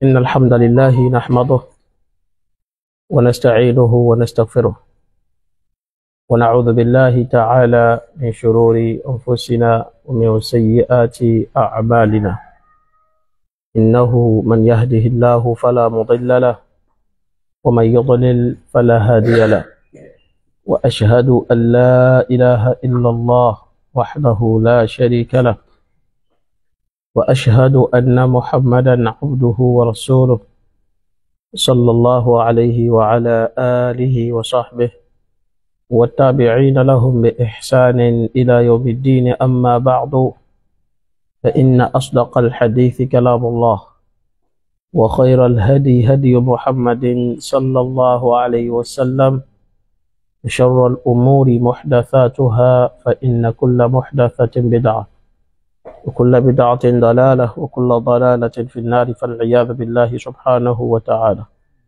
إن الحمد لله نحمده ونستعينه ونستغفره ونعوذ بالله تعالى من شرور أنفسنا ومن سيئات أعمالنا إنه من يهده الله فلا مضل له ومن يضلل فلا هادي له وأشهد أن لا إله إلا الله وحده لا شريك له وأشهد أن محمدا عبده ورسوله صلى الله عليه وعلى آله وصحبه والتابعين لهم بإحسان إلى يوم الدين أما بعد فإن أصدق الحديث كلام الله وخير الهدي هدي محمد صلى الله عليه وسلم شر الأمور محدثاتها فإن كل محدثة بدعة وكل بدعة ضلالة وكل ضلالة في النار فالعياذ بالله سبحانه وتعالى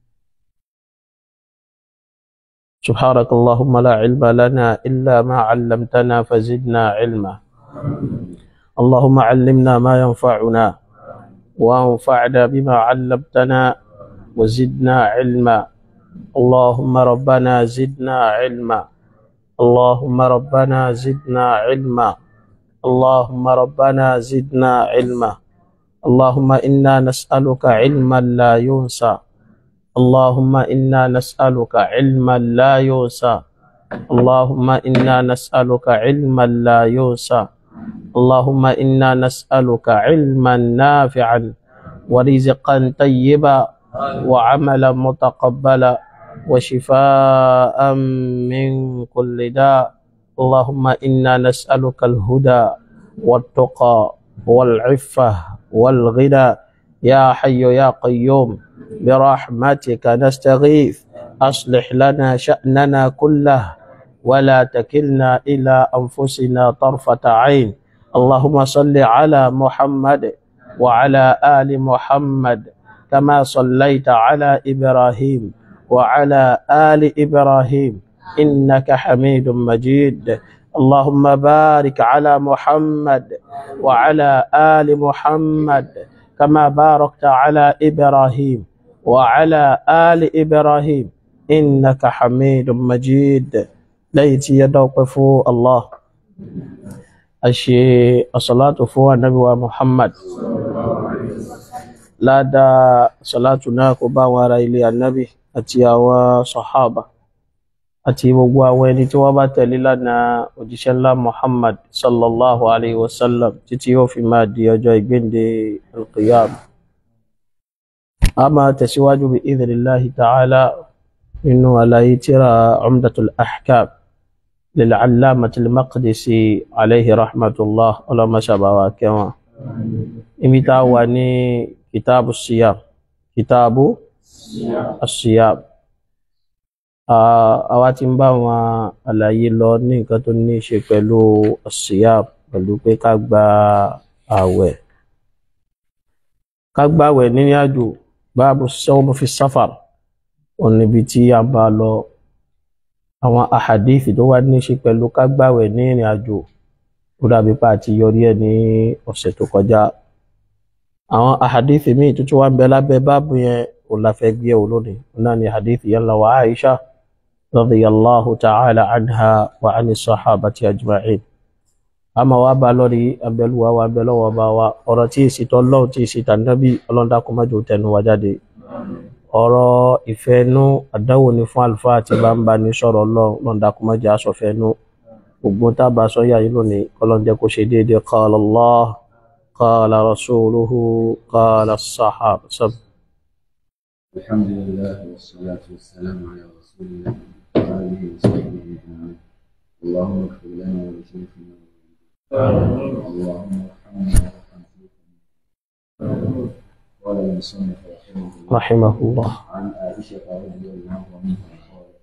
سبحانك اللهم لا علم لنا إلا ما علمتنا فزدنا علما اللهم علمنا ما ينفعنا وانفعنا بما علمتنا وزدنا علما اللهم ربنا زدنا علما اللهم ربنا زدنا علما اللهم ربنا زدنا علما اللهم إنا نسألك علما لا ينسى اللهم إنا نسألك علما لا ينسى اللهم إنا نسألك علما لا ينسى اللهم إنا نسألك علما نافعا ورزقا طيبا وعملا متقبلا وشفاء من كل داء اللهم إنا نسألك الهدى والتقى والعفة والغنى يا حي يا قيوم برحمتك نستغيث أصلح لنا شأننا كله ولا تكلنا إلى أنفسنا طرفة عين اللهم صل على محمد وعلى آل محمد كما صليت على إبراهيم وعلى آل إبراهيم إنك حميد مجيد اللهم بارك على محمد وعلى آل محمد كما باركت على إبراهيم وعلى آل إبراهيم إنك حميد مجيد ليتي يدوقف الله أشي الصلاة فوق النبي محمد لا دا صلاتنا كبا ورا إلي النبي أتيا وصحابه àti gbogbo àwọn ẹni tí wọ́n bá tẹ̀lé lánàá òjíṣẹ́ ńlá muhammad sallallahu alayhi wa sallam títí yóò fi máa di ọjọ́ ìgbéǹde alqiyam a máa tẹ̀síwájú bí idhnillahi ta'ala nínú àlàyé tíra umdatul ahkam lil'allamati al-maqdisi alayhi rahmatullah ọlọ́mọṣàbáwá kẹwọn ibi tá a wà ní kitabu siyam kitabu asiyam àwa ti ń bá wọn àlàyé lọ ní nǹkan tó ní í ṣe pẹ̀lú ọ̀sìyà pẹ̀lú pé ká gba àwẹ̀ ká gba àwẹ̀ nínú àjò báàbù sawm fi safar òun níbi tí a bá lọ àwọn àhàdíìfì tó wá ní í ṣe pẹ̀lú ká gba àwẹ̀ ní ìrìn àjò ó dàbí pa àti yọrí ẹ̀ ní ọ̀sẹ̀ tó kọjá àwọn àhàdíìfì míì tuntun wá ń bẹ lábẹ́ báàbù yẹn òun la fẹ́ gbé ẹ̀wò lónìí òun náà ni àhàdíìfì yẹn lọ wà Aisha رضي الله تعالى عنها وعن الصحابة أجمعين أما وابا لوري أبلوا وابلوا وابا ọ̀rọ̀ tí ìsì tọ́lọ́hun tí ìsì tànàbí ọlọ́dàkùn májò tẹnu wa jáde ọ̀rọ̀ ìfẹ́nú àdánwò ní fún àlùfáà tí bá ń bá ní sọ̀rọ̀ ọlọ́run ọlọ́dàkùn májò aṣọ̀fẹ́nú gbogbo tábà sọ́yà yìí lónìí ọlọ́dẹ kò ṣe déédéé qala Allah qala rasuluhu qala as-sahaba sab. الحمد لله والصلاة والسلام على رسول الله وآله وصحبه أجمعين اللهم اغفر لنا ولشيخنا اللهم ارحمنا وارحم شيخنا قال المصنف رحمه الله رحمه الله عن عائشة رضي الله عنها قالت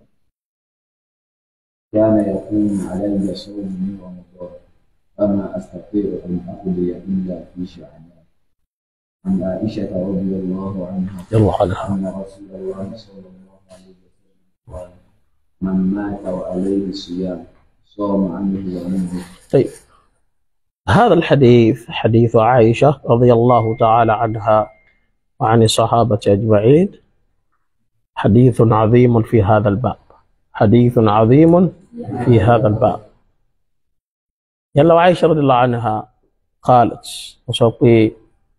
كان يقوم علي صوم من رمضان فما أستطيع أن أقضي إلا في شعبان عن عائشة رضي الله عنها يلا عنها أن رسول الله صلى الله عليه وسلم قال من مات وعليه الصيام صام عنه وعنه طيب هذا الحديث حديث عائشة رضي الله تعالى عنها وعن الصحابة أجمعين حديث عظيم في هذا الباب حديث عظيم في هذا الباب يلا وعائشة رضي الله عنها قالت وسوقي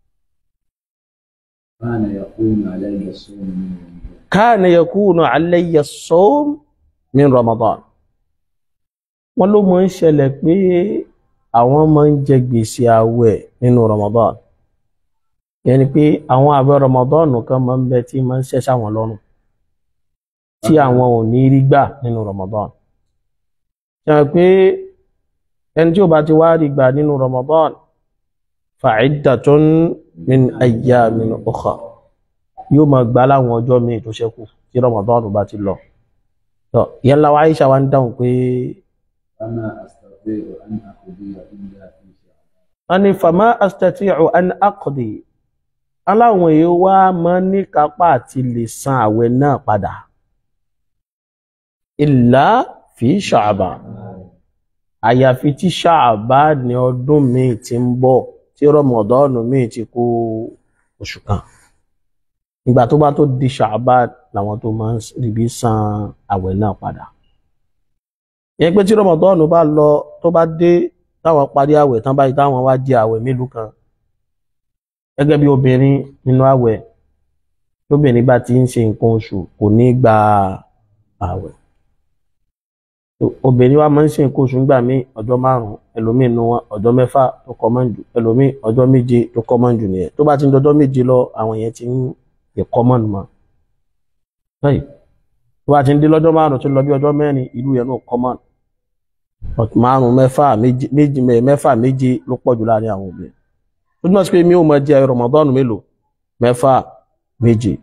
كان يقوم علي الصوم من رمضان كان يكون علي الصوم من رمضان wọ́n ló máa ń ṣẹlẹ̀ pé àwọn máa ń jẹ gbèsè àwẹ̀ nínú Ramadan yẹn ni pé àwọn àwẹ̀ Ramadan kan máa ń bẹ tí máa ń ṣẹ́ sáwọn lọ́rùn tí àwọn ò ní rí gbà nínú Ramadan ṣe pé ẹni tí ó bá ti wá rí gbà nínú Ramadan fa'iddatun min ayyamin ukhar yóò máa gbà láwọn ọjọ́ míì tó ṣẹ́kù tí Ramadan bá ti lọ. Tọ́, ìyá ńlá wa Aisha wa ń dáhùn pé فما أستطيع أن أقضي إلا في شعبان wọ́n ní fama astati'u an aqdi aláwọn èèyàn wá máa ní kápá àti lè san àwẹ̀ náà padà illa fi Sha'ban àyàfi tí Sha'ban ní ọdún míì ti ń bọ̀ tí Ramadan míì ti kó oṣù kan ìgbà tó bá tó di Sha'ban làwọn tó máa ń ríbi san àwẹ̀ náà padà yẹn pé tí Ramadan bá lọ tó bá dé táwọn parí àwẹ̀ tán báyìí táwọn wá jẹ àwẹ̀ mélòó kan gẹ́gẹ́ bí obìnrin nínú àwẹ̀ tóbìnrin bá ti ń ṣe nǹkan oṣù kò ní gba àwẹ̀ obìnrin wa máa ń ṣe nǹkan oṣù nígbà míì ọjọ́ márùn-ún ẹlòmíì nu wọn ọjọ́ mẹ́fà tó kọ́ mọ́ jù ẹlòmíì ọjọ́ méje tó kọ́ mọ́ jù nìyẹn tó bá ti ń dọjọ́ méje lọ àwọn yẹn ti ń yẹ kọ́ mọ́ nù mọ́ báyìí tó bá ti ń dé lọ́jọ́ márùn-ún tó lọ bí ọjọ́ mẹ́rin ìlú yẹn náà kọ́ mọ́ márùn mẹ́fà méje méjì mẹ́fà méje ló pọ̀ jù láàrin àwọn obìnrin ó túmọ̀ sí pé mi ò mọ jẹ Ramadan mélòó mẹ́fà méje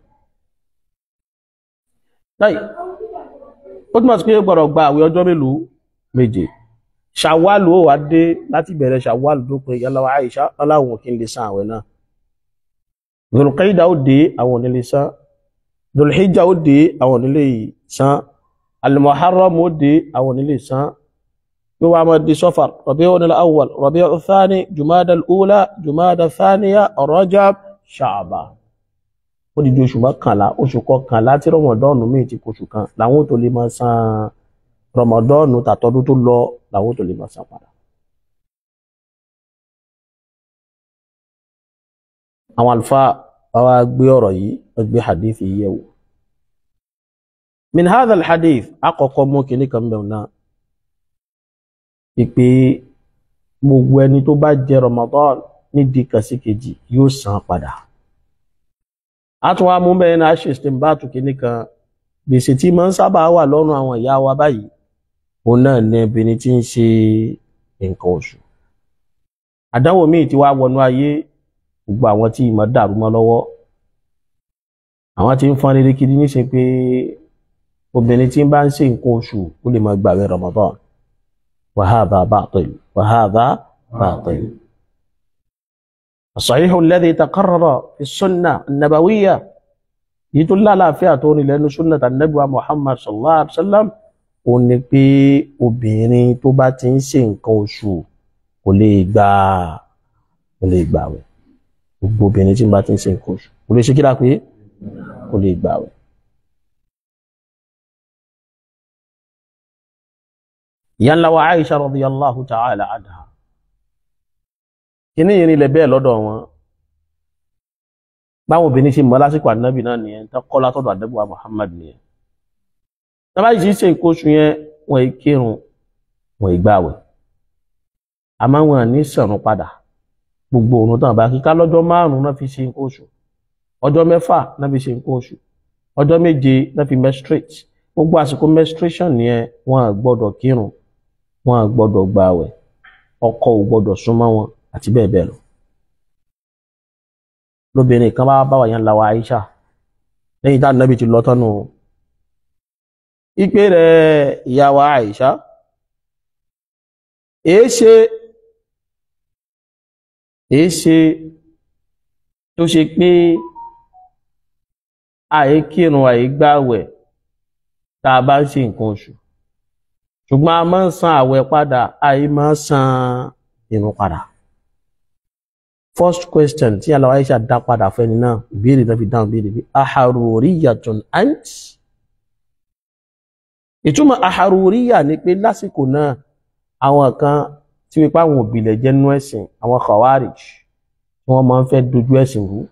láì ó túmọ̀ sí pé ó gbọ́dọ̀ gba àwẹ̀ ọjọ́ mélòó méje ṣàwálù ó wá dé láti bẹ̀rẹ̀ ṣàwálù tó pé yálà wa Àìṣà aláwọn kí n lè san àwẹ̀ náà Dhul-Qaida ó dé àwọn ò ní lè san Dhul-Hijjah ó dé àwọn ò ní lè san Al-Muharram ó dé àwọn ò ní lè san yóò wá máa di Safar Rabi'un al-Awwal Rabi'u thani Jumada al-Ula Jumada thaniya Rajab Sha'ban ó di di oṣù mọ́kànlá oṣù kọkànlá tí rọmọdọ́ọ̀nù míì ti kóṣù kan làwọn tó lè máa san rọmọdọ́ọ̀nù tàtọ́dún tó lọ làwọn tó lè máa san padà. àwọn àlùfáà báwa gbé ọ̀rọ̀ yìí wọ́n gbé hadith yìí yẹ̀wò. min hadha al-hadith àkọ́kọ́ mú kinní kan bẹ̀rù náà pípé gbogbo ẹni tó bá jẹ rọmọdọ́ọ̀n nídìí kan sí kejì yóò san padà àtún wa mú bẹ́ẹ̀ náà ṣe ìsìnbáàtù kìíní kan gbèsè tí máa ń sábà wà lọ́rùn àwọn ìyá wa báyìí òun náà ní obìnrin tí ń ṣe nǹkan oṣù àdánwò míì tí wàá wọnú ayé gbogbo àwọn tí ìmọ̀ dàrú mọ́ lọ́wọ́ àwọn tí ń fọ́n rere kiri níṣe pé obìnrin tí ń bá ń ṣe nǹkan oṣù ó lè máa gbàwé Ramadan wa hadha batil wa hadha batil. الصحيح الذي تقرر في السنة النبوية يدل على فئة لأن سنة النبي محمد صلى الله عليه وسلم ó ní pé obìnrin tó bá ti ń ṣe nǹkan oṣù kò lè gba kò lè gbààwẹ̀ gbogbo obìnrin tí bá ti ń ṣe nǹkan oṣù kò lè ṣe kí lápé kò lè gbààwẹ̀. ìyá ńlá wa Aisha radiyallahu ta'ala anha kíní yìí nílẹ̀ bẹ́ẹ̀ lọ́dọ̀ wọn báwọn obìnrin ṣe mọ́ lásìkò ànábì náà nìyẹn tó kọ́ látọ̀dọ̀ ànábì wa Muhammad nìyẹn tábà yìí ṣe nǹkan oṣù yẹn wọn ì kírun wọn ì gbààwẹ̀ àmọ́ wọn ní sẹ̀rùn padà gbogbo òun tán bá kíká lọ́jọ́ márùn-ún náà fi ṣe nǹkan oṣù ọjọ́ mẹ́fà náà fi ṣe nǹkan oṣù ọjọ́ méje náà fi menstruate gbogbo àsìkò menstruation yẹn wọn à gbọ́dọ̀ kírun wọn à gbọ́dọ̀ gbààwẹ̀ ọkọ ò gbọ́dọ̀ súnmọ́ wọn àti bẹ́ẹ̀ bẹ́ẹ̀ lọ. lóbìnrin kan bá bá wà yẹn lawa Aisha lẹ́yìn tá nàbì ti lọ tọ́nu ìpè rẹ̀ ìyá wa Aisha èé ṣe èé ṣe tó ṣe pé àyè kírun àyè gbààwẹ̀ tá a bá ń ṣe nǹkan oṣù ṣùgbọ́n a máa ń san àwẹ̀ padà àyè máa ń san ìrun padà first question tí aláwa Aisha dá padà fẹ́ni náà ìbéèrè náà fi dáhùn béèrè bí aharuriyatun ant ìtumọ̀ aharuriya ni pé lásìkò náà àwọn kan tí wípé àwọn òbílẹ̀ jẹ́ nú ẹ̀sìn àwọn khawarij tí wọ́n máa ń fẹ́ dojú ẹ̀sìn rú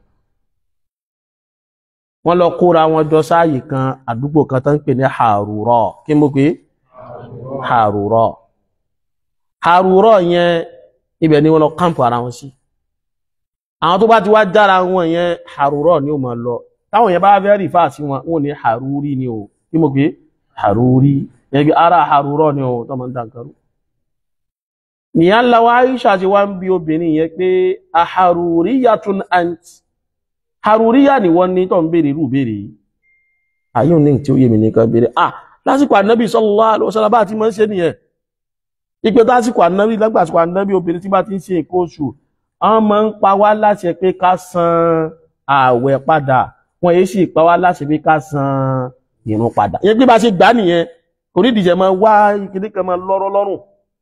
wọ́n lọ kóra wọn jọ sáàyè kan àdúgbò kan tó ń pè ní Harura kí mo pé Harura Harura yẹn ibẹ̀ ni wọ́n lọ kámpù ara wọn sí àwọn tó bá ti wá jára wọn yẹn Harura ni ó máa lọ táwọn yẹn bá fẹ́ rí fáà sí wọn wọn ní Haruri ni o kí mo pé Haruri yẹn bí ara Harura ni o tó máa ń dànkarú nìyà ńlá wa Aisha ti wá ń bi obìnrin yẹn pé aharuriyatun ant haruriya ni wọ́n ní tó ń béèrè irú béèrè yìí ayé òní tí ó yé mi nìkan béèrè ah lásìkò ànábì sallallahu alaihi wasallam bá ti máa ń ṣe nìyẹn ipe lásìkò ànábì lágbàsìkò ànábì obìnrin tí bá ti ń ṣe nǹkan oṣù wọ́n máa ń pa wá láṣẹ pé ká san ààwẹ̀ padà wọ́n yéé sì pa wá láṣẹ pé ká san ìrun padà ìyẹn pé bá ṣe gbà nìyẹn kò ní ìdíjẹ máa wá ìkíní kan máa lọ́rọ́ lọ́rùn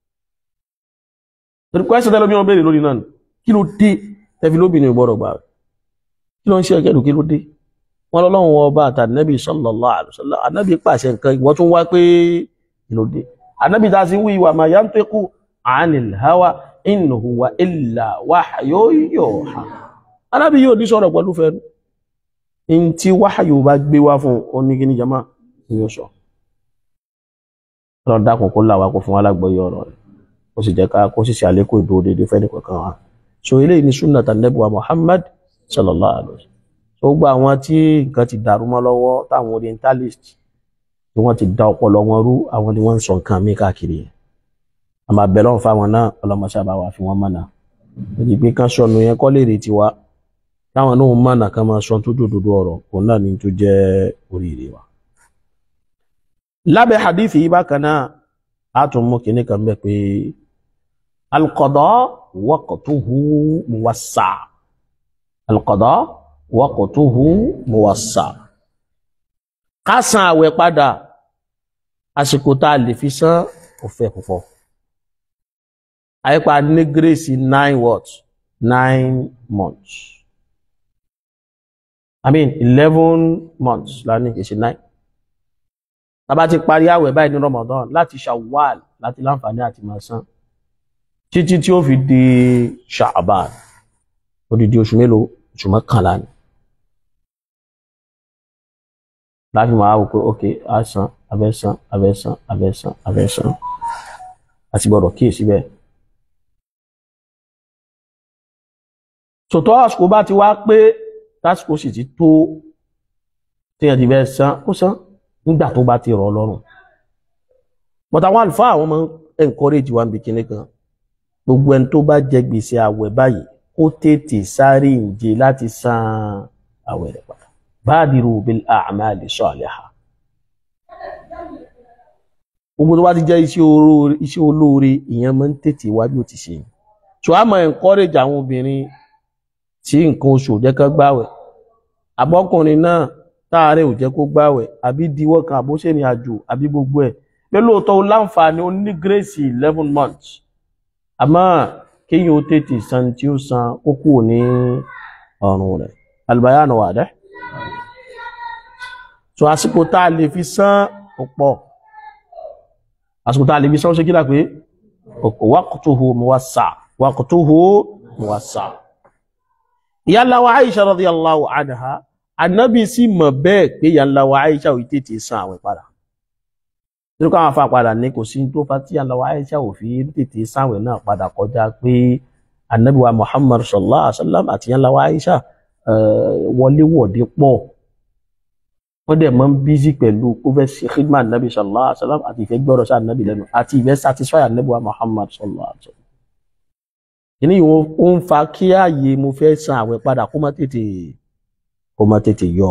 torí kwẹ́sì tẹ́lẹ̀ bí wọ́n béèrè lórí náà ni kí ló dé tẹ́fi lóbìnrin ìgbọ́rọ̀ gbà rẹ̀ kí ló ń ṣe ẹgẹ́dù kí ló dé wọ́n lọ́lọ́run ọba àtànẹ́bì sallallahu alaihi wasallam ànábì pàṣẹ nǹkan ìwọ́n tún wá pé kí ló dé ànábì tá a sì ń wí ìwà ma yantiqu anil hawa in huwa illa wahyun yuha ànábì yóò ní sọ̀rọ̀ pẹ̀lú fẹ́nu in tí wáhàyò bá gbé wá fún oníkíní jama ni yóò sọ ọlọ́run dákun kó làwà kó fún wa lágbọ́yé ọ̀rọ̀ rẹ̀ ó sì jẹ́ ká kó sì ṣe àlékún ìdúró dédé fẹ́ni kankan wa so eléyìí ni sunna tànẹ́bù wa Muhammad sallallahu alaihi wasallam so gba àwọn tí nǹkan ti dàrú mọ́ lọ́wọ́ táwọn orientalist tí wọ́n ti da ọpọlọ wọn rú àwọn ni wọ́n ń sọ nǹkan mí káàkiri yẹn àmọ́ abẹ́lọ́run fáwọn náà ọlọ́mọṣẹ́ bá wà fi wọ́n mọ̀nà èdè pé kán sọnù yẹn kọ́ lè retí wa táwọn náà mọ̀nà kan máa sọ tó dòdòdó ọ̀rọ̀ òun náà ni tó jẹ́ oríire wa. lábẹ́ hadithi yìí bákan náà a tún mú kinní kan bẹ́ẹ̀ pé alqada waqtuhu muwassa alqada waqtuhu muwassa ká san àwẹ̀ padà àsìkò tá a lè fi san kò fẹ́ púpọ̀ àyípa ní gírèsì nine what nine months i mean eleven months la ní kì í ṣe nine tá bá ti parí àwẹ̀ báyìí ní Ramadan láti Shawwal láti láǹfààní àti máa san títí tí ó fi di Sha'ban odidi oṣù mélòó oṣù mọ́kànlá ni láti máa wò pé ok a san abẹ́ san abẹ́ san abẹ́ san abẹ́ san àti gbọ́dọ̀ kíyèsí bẹ́ẹ̀. sòtọ́ àsìkò bá ti wá pé tásìkò sì ti tó téèyàn ti bẹ́ẹ̀ san ó san nígbà tó bá ti rọ̀ lọ́rùn but àwọn àlùfáà àwọn máa ń encourage wa níbi kíní kan gbogbo ẹni tó bá jẹ gbèsè àwẹ̀ báyìí kó tètè sáré ìje láti san àwẹ̀ rẹ̀ padà badiru bil a'mali salihah gbogbo tó bá ti jẹ́ iṣẹ́ olóore ìyẹn máa ń tètè wá bí ó ti ṣe yìí so a máa encourage àwọn obìnrin tí nǹkan oṣù ò jẹ́ kó gbàwẹ̀ àbọ́kùnrin náà táàárẹ̀ ò jẹ́ kó gbàwẹ̀ àbí diwọ́ kan àbóṣẹ́ni àjò àbí gbogbo ẹ̀ pé lóòótọ́ o láǹfààní ó ní gírèsì eleven months àmọ́ kéèyàn ó tètè san tí ó san ó kù ní ọrùn rẹ̀ albayanu wà dẹ́ so àsìkò tá a lè fi san ó pọ̀ àsìkò tá a lè fi san ó ṣe kí lápé waqtuhu muwassa waqtuhu muwassa ìyálà wa Aisha radiyallahu anha anábì sì mọ̀ bẹ́ẹ̀ pé ìyálà wa Aisha ò tètè san àwẹ̀ padà nínú káwọn afa padà ní kò sí tó fa tí ìyálà wa Aisha ò fi tètè sáwẹ̀ náà padà kọjá pé anábì wa Muhammad sallallahu alaihi wa sallam àti ìyálà wa Aisha wọléwọ̀de pọ̀ wọ́n dẹ̀ máa ń bízí pẹ̀lú kó fẹ́ ṣe khidma nabi sallallahu alaihi wa sallam àti ìfẹ́ gbọ́rọ̀ sí anabi lẹ́nu àti ìfẹ́ satisfy anabi wa muhammad sallallahu alaihi wa sallam. kìíní yìí ó ń fa kí ààyè mo fẹ́ san àwẹ̀ padà kó má tètè kó má tètè yọ.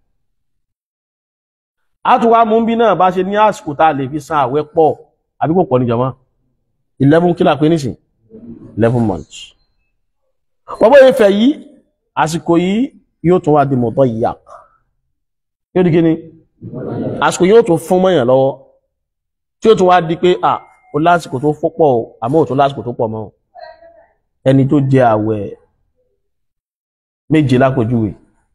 àtúwá mú bí náà bá ṣe ní àsìkò tá a lè fi san àwẹ̀ pọ̀ àbí kò pọ̀ ní jàmá eleven kí la pé nísìn eleven months. wọ́n bóyá ìfẹ́ yìí àsìkò yìí yóò tún wá di mọ̀tọ́ yìí yàq yóò di kíni àsìkò yóò tún fún mọ́yàn lọ́wọ́ tí ó tún wá di pé à ó lásìkò tó pọ̀ àmọ́ ò tún lásìkò tó pọ̀ mọ́ ẹni tó jẹ àwẹ̀ méje lápòjúwe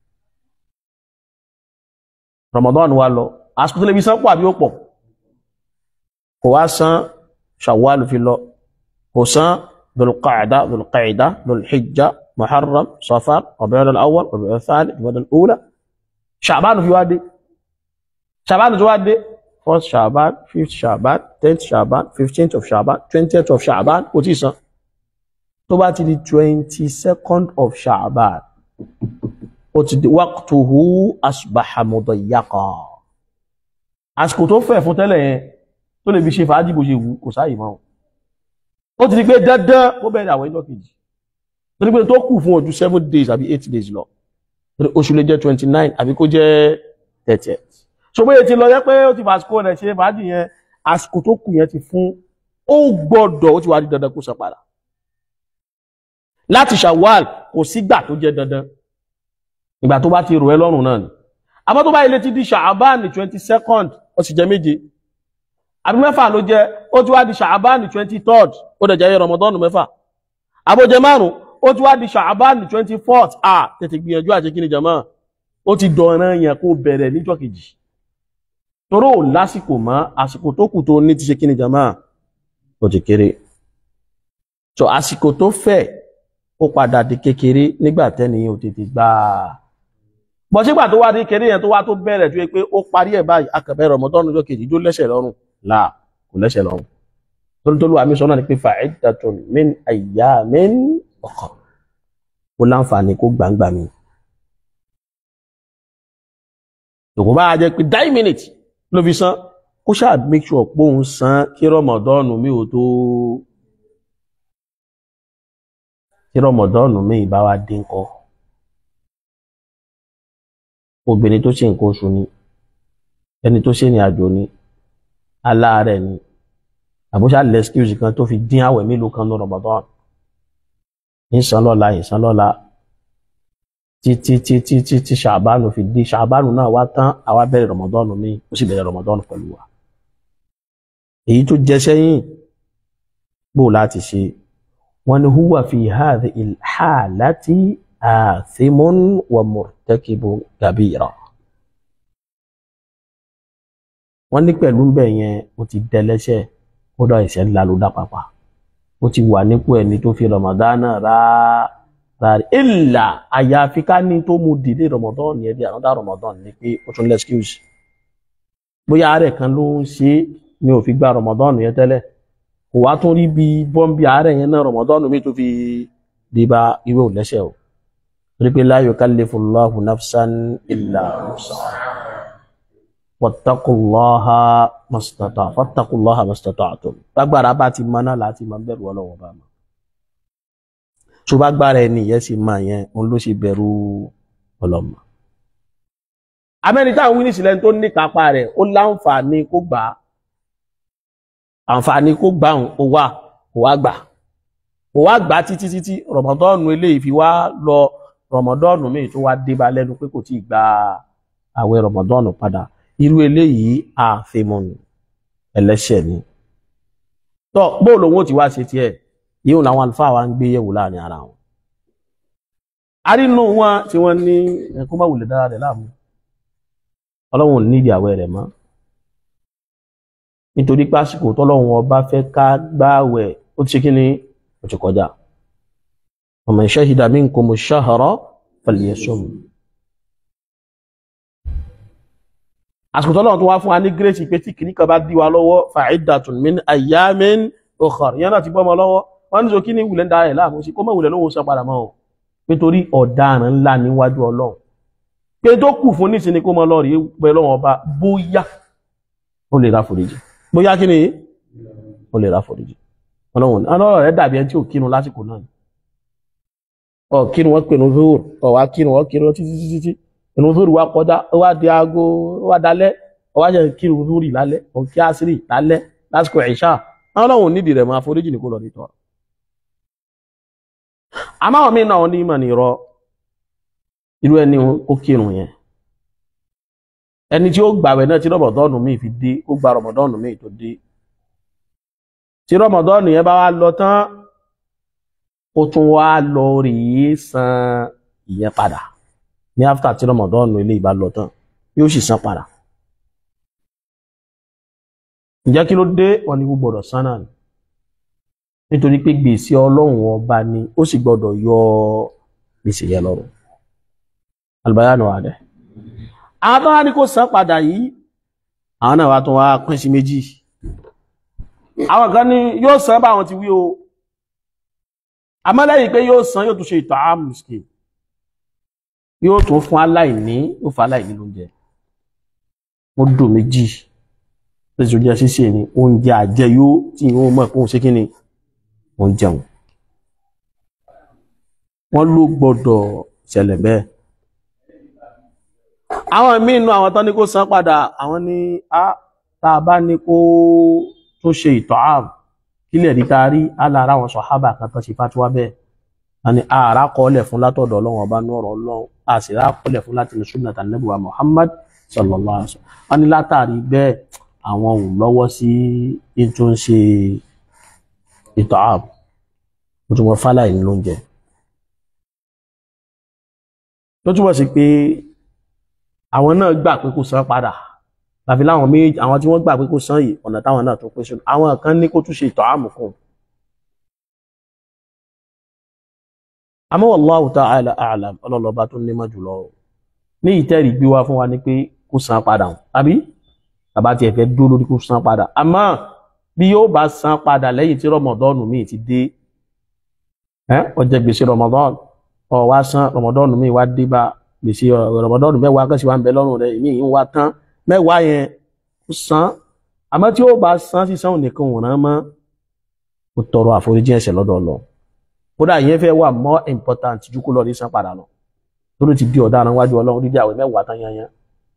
Ramadan wa lọ àsìkò tó lè fi san pọ̀ àbí ó pọ̀ kò wá san Shawwal fi lọ kò san Dhul-Qa'da Dhul-Qa'da Dhul-Hijja Muharram Safar Rabi'ul Awwal Rabi'ul Thani Rabi'ul Ula Sha'ban fi wá dé Sha'ban tó wá dé first Sha'ban fifth Sha'ban tenth Sha'ban fifteenth of Sha'ban twentieth of Sha'ban kò tí ì san tó bá ti di twenty second of Sha'ban ó ti di waqtuhu asbaha mudayyaqa àsìkò tó fẹ́ fún tẹ́lẹ̀ yẹn tó lè fi ṣe fàájì bó ṣe wù kò sáàyè mọ́ ó ti di pé dandan ó bẹ̀rẹ̀ àwọn ẹjọ́ kejì tó ní pé tó kù fún ojú seven days àbí eight days lọ torí oṣù lè jẹ́ twenty nine àbí kó jẹ́ thirty so bóyá ti lọ yẹ pé ó ti fàsìkò rẹ̀ ṣe fàájì yẹn àsìkò tó kù yẹn ti fún ó gbọ́dọ̀ ó ti wá di dandan kó san padà láti Shawwal kò sígbà tó jẹ́ dandan ìgbà tó bá ti rò ẹ́ lọ́rùn náà ni àmọ́ tó bá ilé ti di Sha'ban ní twenty second ó sì jẹ́ méje àbí mẹ́fà ló jẹ́ ó ti wá di Sha'ban ní twenty third ó dẹ̀ jẹ́ Ramadan mẹ́fà àbójẹ márùn ó ti wá di Sha'ban ní twenty fourth à tètè gbìyànjú àti kíni jama ó ti dọ̀ràn yẹn kó bẹ̀rẹ̀ níjọ́ kejì toró ò lásìkò mọ́ àsìkò tó kù tó ní ti ṣe kíni jama ó ti kéré so àsìkò tó fẹ́ ó padà di kékeré nígbà tẹ́niyàn ò tètè gbà á bọ́ sígbà tó wá di kékeré yẹn tó wá tó bẹ̀rẹ̀ tó yẹ pé ó parí ẹ̀ báyìí akẹ̀bẹ̀ Ramadan ọjọ́ kejì tó lẹ́sẹ̀ lọ́rùn là kò lẹ́sẹ̀ lọ́rùn torí tó lù àmì sọ́nà ni pé fa'iddatun min ayyamin ukhar ó láǹfààní kó gbàǹgbà mi. tòkó bá jẹ́ pé nine minutes ló fi san kó ṣáà make sure pé òun san kí Ramadan mi ò tó tí rọmọdọ́ọ̀nù míì bá wá dín kọ́ obìnrin tó ṣe nǹkan oṣù ni ẹni tó ṣe ní àjò ni aláàárẹ̀ ni àbúṣà lẹ́skíùsì kan tó fi dín àwẹ̀ mélòó kan ní rọmọdọ́ọ̀nù ìsàn lọ́la ìsàn lọ́la títí títí títí ṣàbánu fi dé ṣàbánu náà wá tán àwa bẹ̀rẹ̀ rọmọdọ́ọ̀nù míì ó sì bẹ̀rẹ̀ rọmọdọ́ọ̀nù pẹ̀lú wa èyí tó jẹ sẹ́yìn gbò láti ṣe wọ́n ní huwa fi hadhihi al-halati athimun wa murtakibu kabira wọ́n ní pẹ̀lú bẹ́ẹ̀ yẹn ó ti dẹlẹ́ṣẹ̀ kódà ẹ̀ṣẹ̀ ńlá ló dá papà ó ti wà nípò ẹni tó fi ramadana rárá ìlà àyàfi ká ní tó mú dìde ramadan yẹn bí ànádà ramadan ni pé ó tún lẹ́skíùsì bóyá àárẹ̀ kan ló ń ṣe ni ò fi gba ramadan yẹn tẹ́lẹ̀ kò wá tún rí bí bọ́m̀bì àárẹ̀ yẹn náà rọmọdọ́nù mi tó fi dé bá ìwé ò lẹ́sẹ̀ o torí pé la yukallifullahu nafsan illa wus'aha wattaqullaha mastata fattaqullaha mastata'tum gbàgbára bá ti mọ náà láti máa bẹ̀rù ọlọ́wọ́ bá mọ́ tó bá gbára ẹni yẹn sì máa yẹn òun ló sì bẹ̀rù ọlọ́mọ amẹ́ni táwọn wíní sílẹ̀ tó ní kápá rẹ̀ ó láǹfààní kó gbà á àǹfààní kó gbà ń ó wà kó wá gbà kó wá gbà títí títí rọmọdọ́ọ̀nù eléyìí fi wá lọ rọmọdọ́ọ̀nù míì tó wá débá lẹ́nu pé kò tí ì gba àwẹ̀ rọmọdọ́ọ̀nù padà irú eléyìí àfimọ̀nù ẹlẹ́ṣẹ̀ ni. tọ́ bóò lòun ó ti wá ṣe tiẹ̀ yíò làwọn àlùfáà wa ń gbé yẹ̀wò láàrin ara wọn. a rí nínú wọn tí wọ́n ní ẹ̀kọ́ bá wùlẹ̀ dára rẹ̀ láàmú ọlọ́run ò nídìí àwẹ̀ rẹ̀ mọ́ nítorí pásìkò tọ́lọ́run ọba fẹ́ ká gbáwẹ̀ ó ti ṣe kí ni ó ti kọjá man shahida minkumu shahra falyasum àsìkò tọ́lọ́run tó wá fún wa ní gírèsì pé tí kìíní kan bá dí wa lọ́wọ́ fa'iddatun min ayyamin ukhar ìyẹn náà ti bọ́ ọmọ lọ́wọ́ wọ́n ní sọ kí ní wùlẹ̀ ń da ẹ̀ láàmú sí kó mọ̀ wùlẹ̀ lóhun san padà mọ́ o nítorí ọ̀daràn ńlá níwájú ọlọ́run pé tó kù fún nísìnyí kó mọ lọ́ọ̀rì pẹ̀lú ọba bóyá ó lè ra foríjì bóyá kí ni ó lè ra foríjì ọlọ́run ọlọ́run rẹ̀ dàbí ẹni tí ò kírun lásìkò náà ọ kírun wọn pè ní zuhur ọ wá kírun wọn kírun títí títí tí inú zuhur wá kọjá ó wá di aago ó wá dalẹ́ ó wá jẹ kírun zuhur lálẹ́ ó kí àṣírí lálẹ́ lásìkò ìṣá ọlọ́run nídìí rẹ̀ máa foríjì ní kó lọ nítọ́ àmọ́ àwọn míì náà ní ìmọ̀ nìrọ irú ẹni ó kírun yẹn ẹni tí ó gbàwẹ̀ náà tí rọmọdọ́ọ̀nù míì fi dé ó gba rọmọdọ́ọ̀nù míì tó dé tí rọmọdọ́ọ̀nù yẹn bá wá lọ tán ó tún wá lọ rèé san ìyẹn padà ní áfítà tí rọmọdọ́ọ̀nù ilé ìbá lọ tán yóò sì san padà ǹjẹ́ kí ló dé wọn ni gbọ́dọ̀ san náà ni nítorí pé gbèsè ọlọ́run ọba ni ó sì gbọ́dọ̀ yọ gbèsè yẹn lọ́rùn albayanu adẹ àwọn tó wá ní kó san padà yìí àwọn náà wá tún wá pín sí méjì àwọn kan ní yóò san báwọn ti wí o àmọ́ lẹ́yìn pé yóò san yóò tún ṣe ìtọ̀ àmùsùkè yóò tún fún aláìní yóò fún aláìní lóúnjẹ mo dùn méjì lẹ́sìn oúnjẹ ṣíṣe ni oúnjẹ àjẹyó tí wọ́n mọ̀ pé òun ṣe kí ni wọ́n jẹun wọ́n ló gbọ́dọ̀ ṣẹlẹ̀ bẹ́ẹ̀ àwọn míì nínú àwọn tán ní kó san padà àwọn ní a tá a bá ní kó tún ṣe ìtọ̀ ààbò kílẹ̀ rí ta rí alára àwọn sọ̀hábà kan tán ṣe fátíwá bẹ́ẹ̀ a ní ààrá kọ́ọ̀lẹ̀ fún látọ̀dọ̀ ọlọ́run ọba ní ọ̀rọ̀ ọlọ́run a sì rá kọ́ọ̀lẹ̀ fún láti ní sunnah Ànábì wa Muhammad sallallahu alaihi wasallam a ní látàrí bẹ́ẹ̀ àwọn ò lọ́wọ́ sí ètò ń ṣe ìtọ̀ ààbò ó tún wọ́n fáláì ní lóúnjẹ tó túbọ̀ sí pé àwọn náà gbà pé kó san padà tàbí láwọn méjì àwọn tí wọ́n gbà pé kó san yìí ọ̀nà táwọn náà tó pín sínú àwọn kan ní kó tún ṣe ìtọ̀ àmù kan àmọ́ wallahu ta'ala a'lam ọlọ́lọ́ba tó nímọ̀ jùlọ ní ìtẹ́rì gbé wá fún wa ní pé kó san padà àbí bàbá tiẹ̀ fẹ́ dúró lórí kó san padà àmọ́ bí yóò bá san padà lẹ́yìn tí rọmọdọ́ọ̀nù míì ti dé ó jẹ gbèsè rọmọdọ́ọ̀nù ó wá san rọmọdọ́ọ̀nù míì wá dé bá gbèsè rọmọdọ́ọ̀nù mẹ́wàá kẹ́sì wá ń bẹ lọ́rùn rẹ̀ ìmí yìí ń wá tán mẹ́wàá yẹn ó san àmọ́ tí ó bá san sísan òun nìkan òun rán mọ́ ó tọrọ àforíjì ẹ̀ṣẹ̀ lọ́dọ̀ Ọlọ́run kódà ìyẹn fẹ́ wà more important ju kó lọ rí san padà lọ torí ti di ọ̀daràn wájú Ọlọ́run dídí àwẹ̀ mẹ́wàá tán yanyan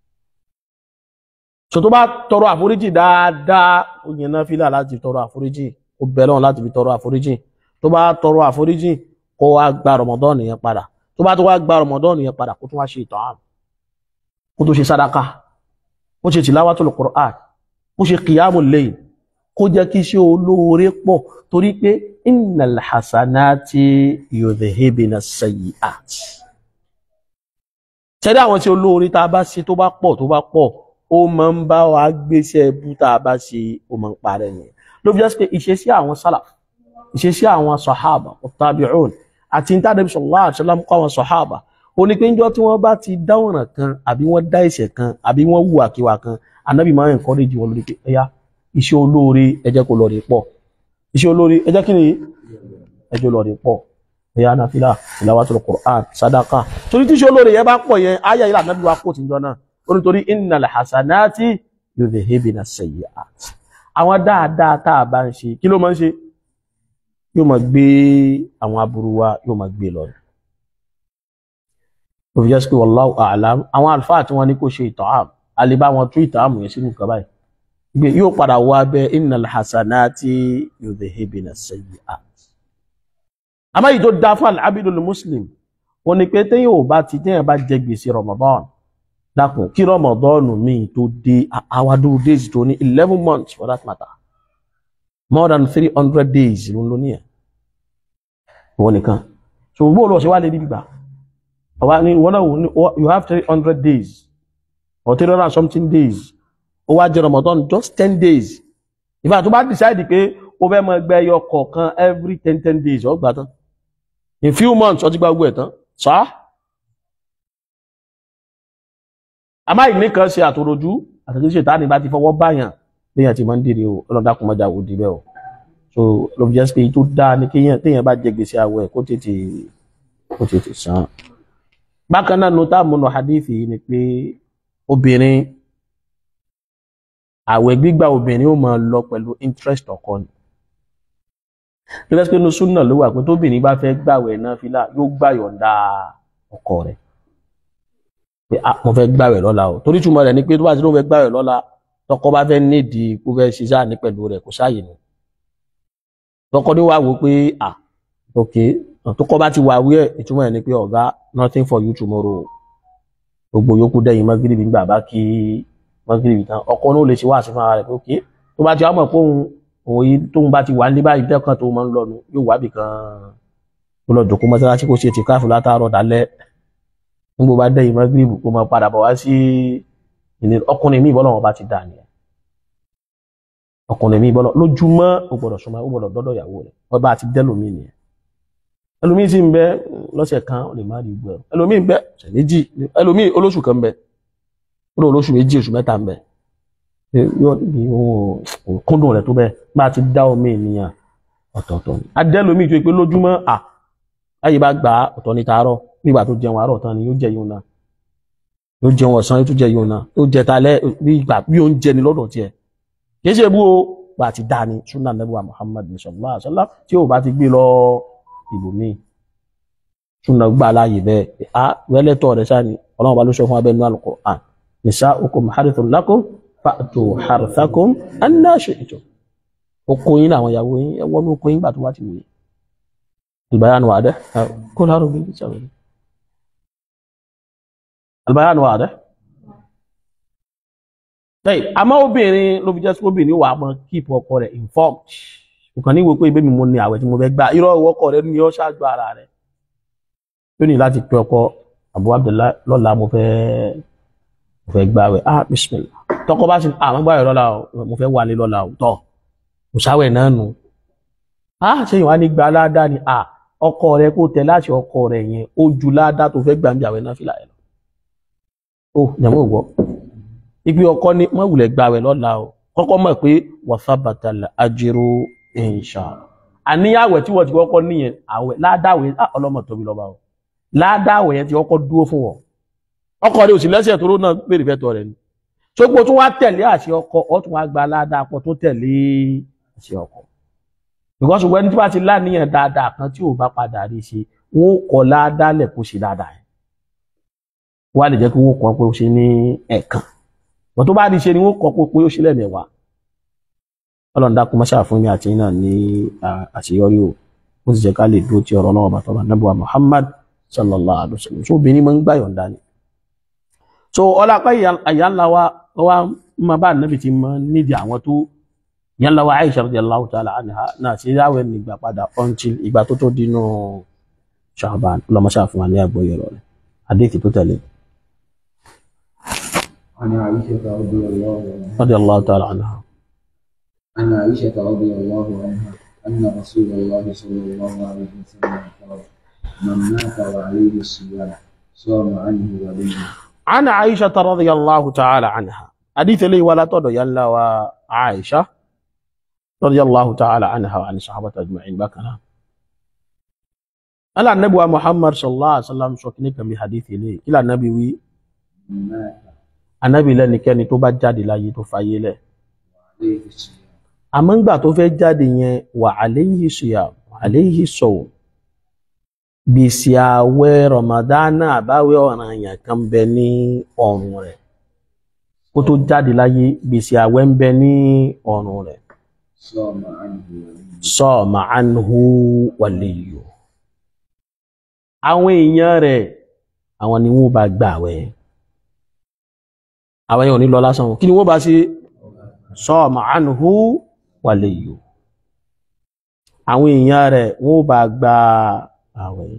so tó bá tọrọ àforíjì dáadáa ó yẹn náà fílà láti tọrọ àforíjì ó bẹ lọ́run láti fi tọrọ àforíjì tó bá tọrọ àforíjì kó wá gba rọmọdọ́ọ̀nù yẹn padà tó bá tó wá gba rọmọdọ́ọ̀nù yẹn padà kó tún wá ṣe ìtọ̀ àmì kó tó ṣe sádàkà kó ṣe tìláwàtul Qur'an kó ṣe qiyamul layl kó jẹ́ kí iṣẹ́ olóore pọ̀ torí pé innal hasanati yudhhibna sayyi'at ṣẹ́dá àwọn tí olóore tá a bá ṣe tó bá pọ̀ tó bá pọ̀ ó máa ń bá wa gbéṣẹ́ bú tá a bá ṣe ó máa ń parẹ́ nìyẹn ló fi jẹ́ pé ìṣesí àwọn sálàf ìṣesí àwọn sọ̀hábà tabi'un àti ní tàbí sallallahu alaihi wasallam kọ́ àwọn sọ̀hábà ó ní pé níjọ́ tí wọ́n bá ti dá ọ̀ràn kan àbí wọ́n dá ẹ̀ṣẹ̀ kan àbí wọ́n hùwà kíwà kan ànábì máa ń encourage wọn lórí pé ẹ̀yà iṣẹ́ olóore ẹ jẹ́ kó lọ rí pọ̀ iṣẹ́ olóore ẹ jẹ́ kí ni ẹ jẹ́ lọ rí pọ̀ ẹ̀yà nàfílà tilawatul Qur'an sadaka torí tí iṣẹ́ olóore yẹn bá pọ̀ yẹn ayé ìlà ànábì wa kó tìjọ náà ó ní torí innal hasanati yudhhibna sayyi'at àwọn dáadáa tá a bá ń ṣe kí ló máa ń ṣe yóò máa gbé àwọn aburú wa yóò máa gbé lọ ó fi jẹ́ sí pé wallahu a'lam àwọn àlùfáà tí wọ́n ní kó ṣe ìtọ́hàm àlebá wọn tún ìtọ́hàm yẹn sínú nǹkan báyìí gbé yóò padà wọ abẹ́ innal hasanati yudhhibna sayyi'at àmọ́ yìí tó dá fún al-abidul muslim wọn ni pé téèyàn ò bá ti téèyàn bá jẹ gbèsè Ramadan dákun kí Ramadan míì tó dé àwádúró days tó ní eleven months for that matter more than three hundred days ló ń lò ní ẹ̀ wọ́n nìkan so gbogbo olùwọ̀sẹ̀ wà lè rí gbígbà ọba ní wọ́n náà you have three hundred days or three hundred and something days ó wá jẹ Ramadan just ten days ìfà tó bá decide pé ó fẹ́ mọ ẹgbẹ́ ẹyọ kọ̀ọ̀kan every ten ten days ó gbà tán in few months ó ti gba gbogbo ẹ̀ tán sá àmọ́ ìní kan ṣe àtòròjú àtàkì ṣe tàà ní bá ti fọwọ́ báyàn léyàn ti máa ń dèrè o ọlọ́dàkùn mọ́jà ò dìbẹ́ o so ló fi jẹ́ pé tó dáa ní kéèyàn téèyàn bá jẹ gbèsè àwẹ̀ kó tètè kó tètè san bákan náà nota múnú hadith yìí ni pé obìnrin àwẹ̀ gbígbà obìnrin ó máa lọ pẹ̀lú interest ọkọ ni ló fẹ́ pé inú súnà ló wà pé tóbìnrin bá fẹ́ gbàwẹ̀ náà fílà yóò gbà yọ̀ǹda ọkọ rẹ̀ pé ah mo fẹ́ gbàwẹ̀ lọ́la o torí túmọ̀ rẹ̀ ni pé tó bá ti ló fẹ́ gbàwẹ̀ lọ́la tọkọ bá fẹ́ nídìí kó fẹ́ ṣe sáà ní pẹ̀lú rẹ̀ kò sáàyè ni tọkọ ní wàá wò pé ah ok tọkọ bá ti wà wí ẹ̀ ìtumọ̀ ẹ̀ ni pé ọ̀gá nothing for you tomorrow gbogbo yòókù dẹ́yìn mọ́gìrìbì ń gbà bá kí mọ́gìrìbì tán ọkọ náà lè ṣe wá sí fún ara rẹ̀ pé ok tó bá ti wá mọ̀ pé òun òun yìí tóun bá ti wà ní báyìí tẹ́kàn tó máa ń lọ nu yóò wá bì kan ó lọ jòkó mọ́sálásí kó ṣe tìkáàfù látàárọ̀ dálẹ́ nígbà bá dẹ́yìn mọ́gírìbù kó máa padà bọ̀ wá sí ilé ọkùnrin mi ìbọ́lọ̀ wọn bá ti dà nìyẹn ọkùnrin mi ìbọ́lọ̀ lójúmọ́ ó gbọ́dọ̀ súnmọ́ ó gbọ́dọ̀ dọ́dọ̀ ìyàwó rẹ̀ wọ́n bá ti dẹ́lòmíì nìyẹn ẹlòmíì sì ń bẹ lọ́sẹ̀ kan ó lè má rí gbọ́ ẹlòmíì ń bẹ ọ̀sẹ̀ méjì ẹlòmíì olóṣù kan ń bẹ ó lè olóṣù méjì oṣù mẹ́ta ń bẹ yóò ní òun kúndùn rẹ̀ tó bẹ́ẹ̀ bá ti dá omi ènìyàn ọ̀tọ̀ọ̀tọ̀ ni adẹ́lòmíì tó yẹ pé lójúmọ́ à ayé bá gbà á ọ̀tọ̀ ní taarọ̀ nígbà tó jẹun àárọ̀ tán ni yóò jẹ yóò náà yóò jẹun ọ̀sán yóò tún jẹ yóò náà yóò jẹ talẹ́ bí ìgbà bí oúnjẹ ni lọ́dọ̀ tiẹ̀ kì í ṣe bú o bá ti dá ni sunnah nabuwa muhammad sallallahu alaihi wasallam tí o bá ti gbé lọ ibòmíì sunnah gbà láàyè bẹ́ẹ̀ a wẹ́lẹ́tọ̀ rẹ̀ sáà ni ọlọ́run bá ló sọ fún abẹ́nu al-Qur'an nisa'ukum harithun lakum fa'tu harithakum anna shi'tum oko yín làwọn ìyàwó yín ẹ wọ́n ní oko yín gbà tó bá ti wù yín البيان واضح كل هذا بالجميل البيان واضح طيب àmọ́ obìnrin ló fi jẹ́ sí obìnrin wà mọ́ keep ọkọ rẹ̀ informed nǹkan ní wo pé ibé mi mo ní àwẹ̀ tí mo fẹ́ gbà irọ́ ìwọ ọkọ rẹ̀ ní ọ́ ṣáájú ara rẹ̀ tó ní láti pe ọkọ Abu Abdullahi lọ́la mo fẹ́ mo fẹ́ gbà àwẹ̀ ah bismillah tọkọ bá sì ah mo gbà àwẹ̀ lọ́la o mo fẹ́ wà ní lọ́la o tọ́ mo ṣàwẹ̀ náà nù ah ṣé ìwà ní gba aládàá ni ah ọkọ rẹ kó tẹ láti ọkọ rẹ yẹn ó ju ládá tó fẹ́ gbàǹbì àwẹ̀ náà fìlà ẹ lọ. ó jẹ̀mọ́ ìwọ ibi ọkọ ní mọ̀wùlẹ̀ gba àwẹ̀ lọ́la o kọ́kọ́ mọ̀ pé wàsábàtà àjẹrò insha àníyàwẹ̀ tí wọ́n ti kọ́kọ́ níyẹn àwẹ̀ ládàwẹ̀ ọlọ́mọ tóbi lọ́ba o ládàwẹ̀ yẹn ti kọ́kọ́ dúró fún wọn ọkọ rẹ ò sì lẹ́sẹ̀ tó ló náà pèrè fẹ́tọ̀ rẹ ni sógbó tó wá tẹ̀lé àṣẹ ọkọ ọ tún wá gba ládàá pọ̀ tó tẹ̀lé àṣẹ ọkọ because when tí wàá ti láníyàn dáadáa kan tí ò bá padà rí ṣe wọn ò kọ ládàálẹ̀ kó ṣe dáadáa yẹn wọ́n á lè jẹ́ kí wọ́n kọ́ pé ó ṣe ní ẹ̀ẹ̀kan wọ́n tó bá rí ṣe ni wọ́n kọ́ pé ó ṣe lẹ́mẹ̀wàá ọlọ́run dákun mọ́ṣáà fún mi àti náà ní àṣeyọrí o ó sì jẹ́ ká lè dúró tí ọ̀rọ̀ náà bàtọ́ bá nàbùwà Muhammad sallallahu alaihi wasallam so obìnrin máa ń gbà yọ̀ǹda ni so ọlápá ìyá ńlá wa wa máa bá nàbì ti máa nídìí àwọn tó yálà wa Aisha radiyallahu ta'ala anha náà sí yàwẹ̀ nígbà padà until ìgbà tó tó dínú Sha'ban lọ́mọṣà fún wa ní àgbọ̀yẹ̀ rẹ̀ àdéhìí tó tẹ̀lé. عن عائشة رضي الله عنها radiyallahu ta'ala anha. عن عائشة رضي الله عنها أن رسول الله صلى الله عليه وسلم قال من مات وعليه الصيام صام عنه وليه عن عائشة رضي الله تعالى عنها حديث لي ولا تدو يلا وعائشة رضي الله تعالى عنها وعن الصحابة أجمعين بكنا ألا النبي محمد صلى الله عليه وسلم سوكني كم حديث لي إلى النبي وي من مات النبي لني كان tó bá jáde láyé tó fayé lẹ̀ وعليه الصيام àmọ́ ńgbà tó fẹ́ jáde yẹn wà alayhi siyam wà alayhi sawm gbèsè àwẹ̀ ramadana àbáwẹ̀ ọ̀ranyàn kan bẹ ní ọrùn rẹ̀ kó tó jáde láyé gbèsè àwẹ̀ ń bẹ ní ọrùn rẹ̀ صام عنه وليه sọ́ọ̀mà anhu wàlíyò àwọn èèyàn rẹ̀ àwọn ni wọ́n bá gbà wẹ̀ àwọn èèyàn ò ní lọ lásán kí ni wọ́n bá ṣe sọ́ọ̀mà anhu wàlíyò àwọn èèyàn rẹ̀ wọ́n bá gba àwẹ̀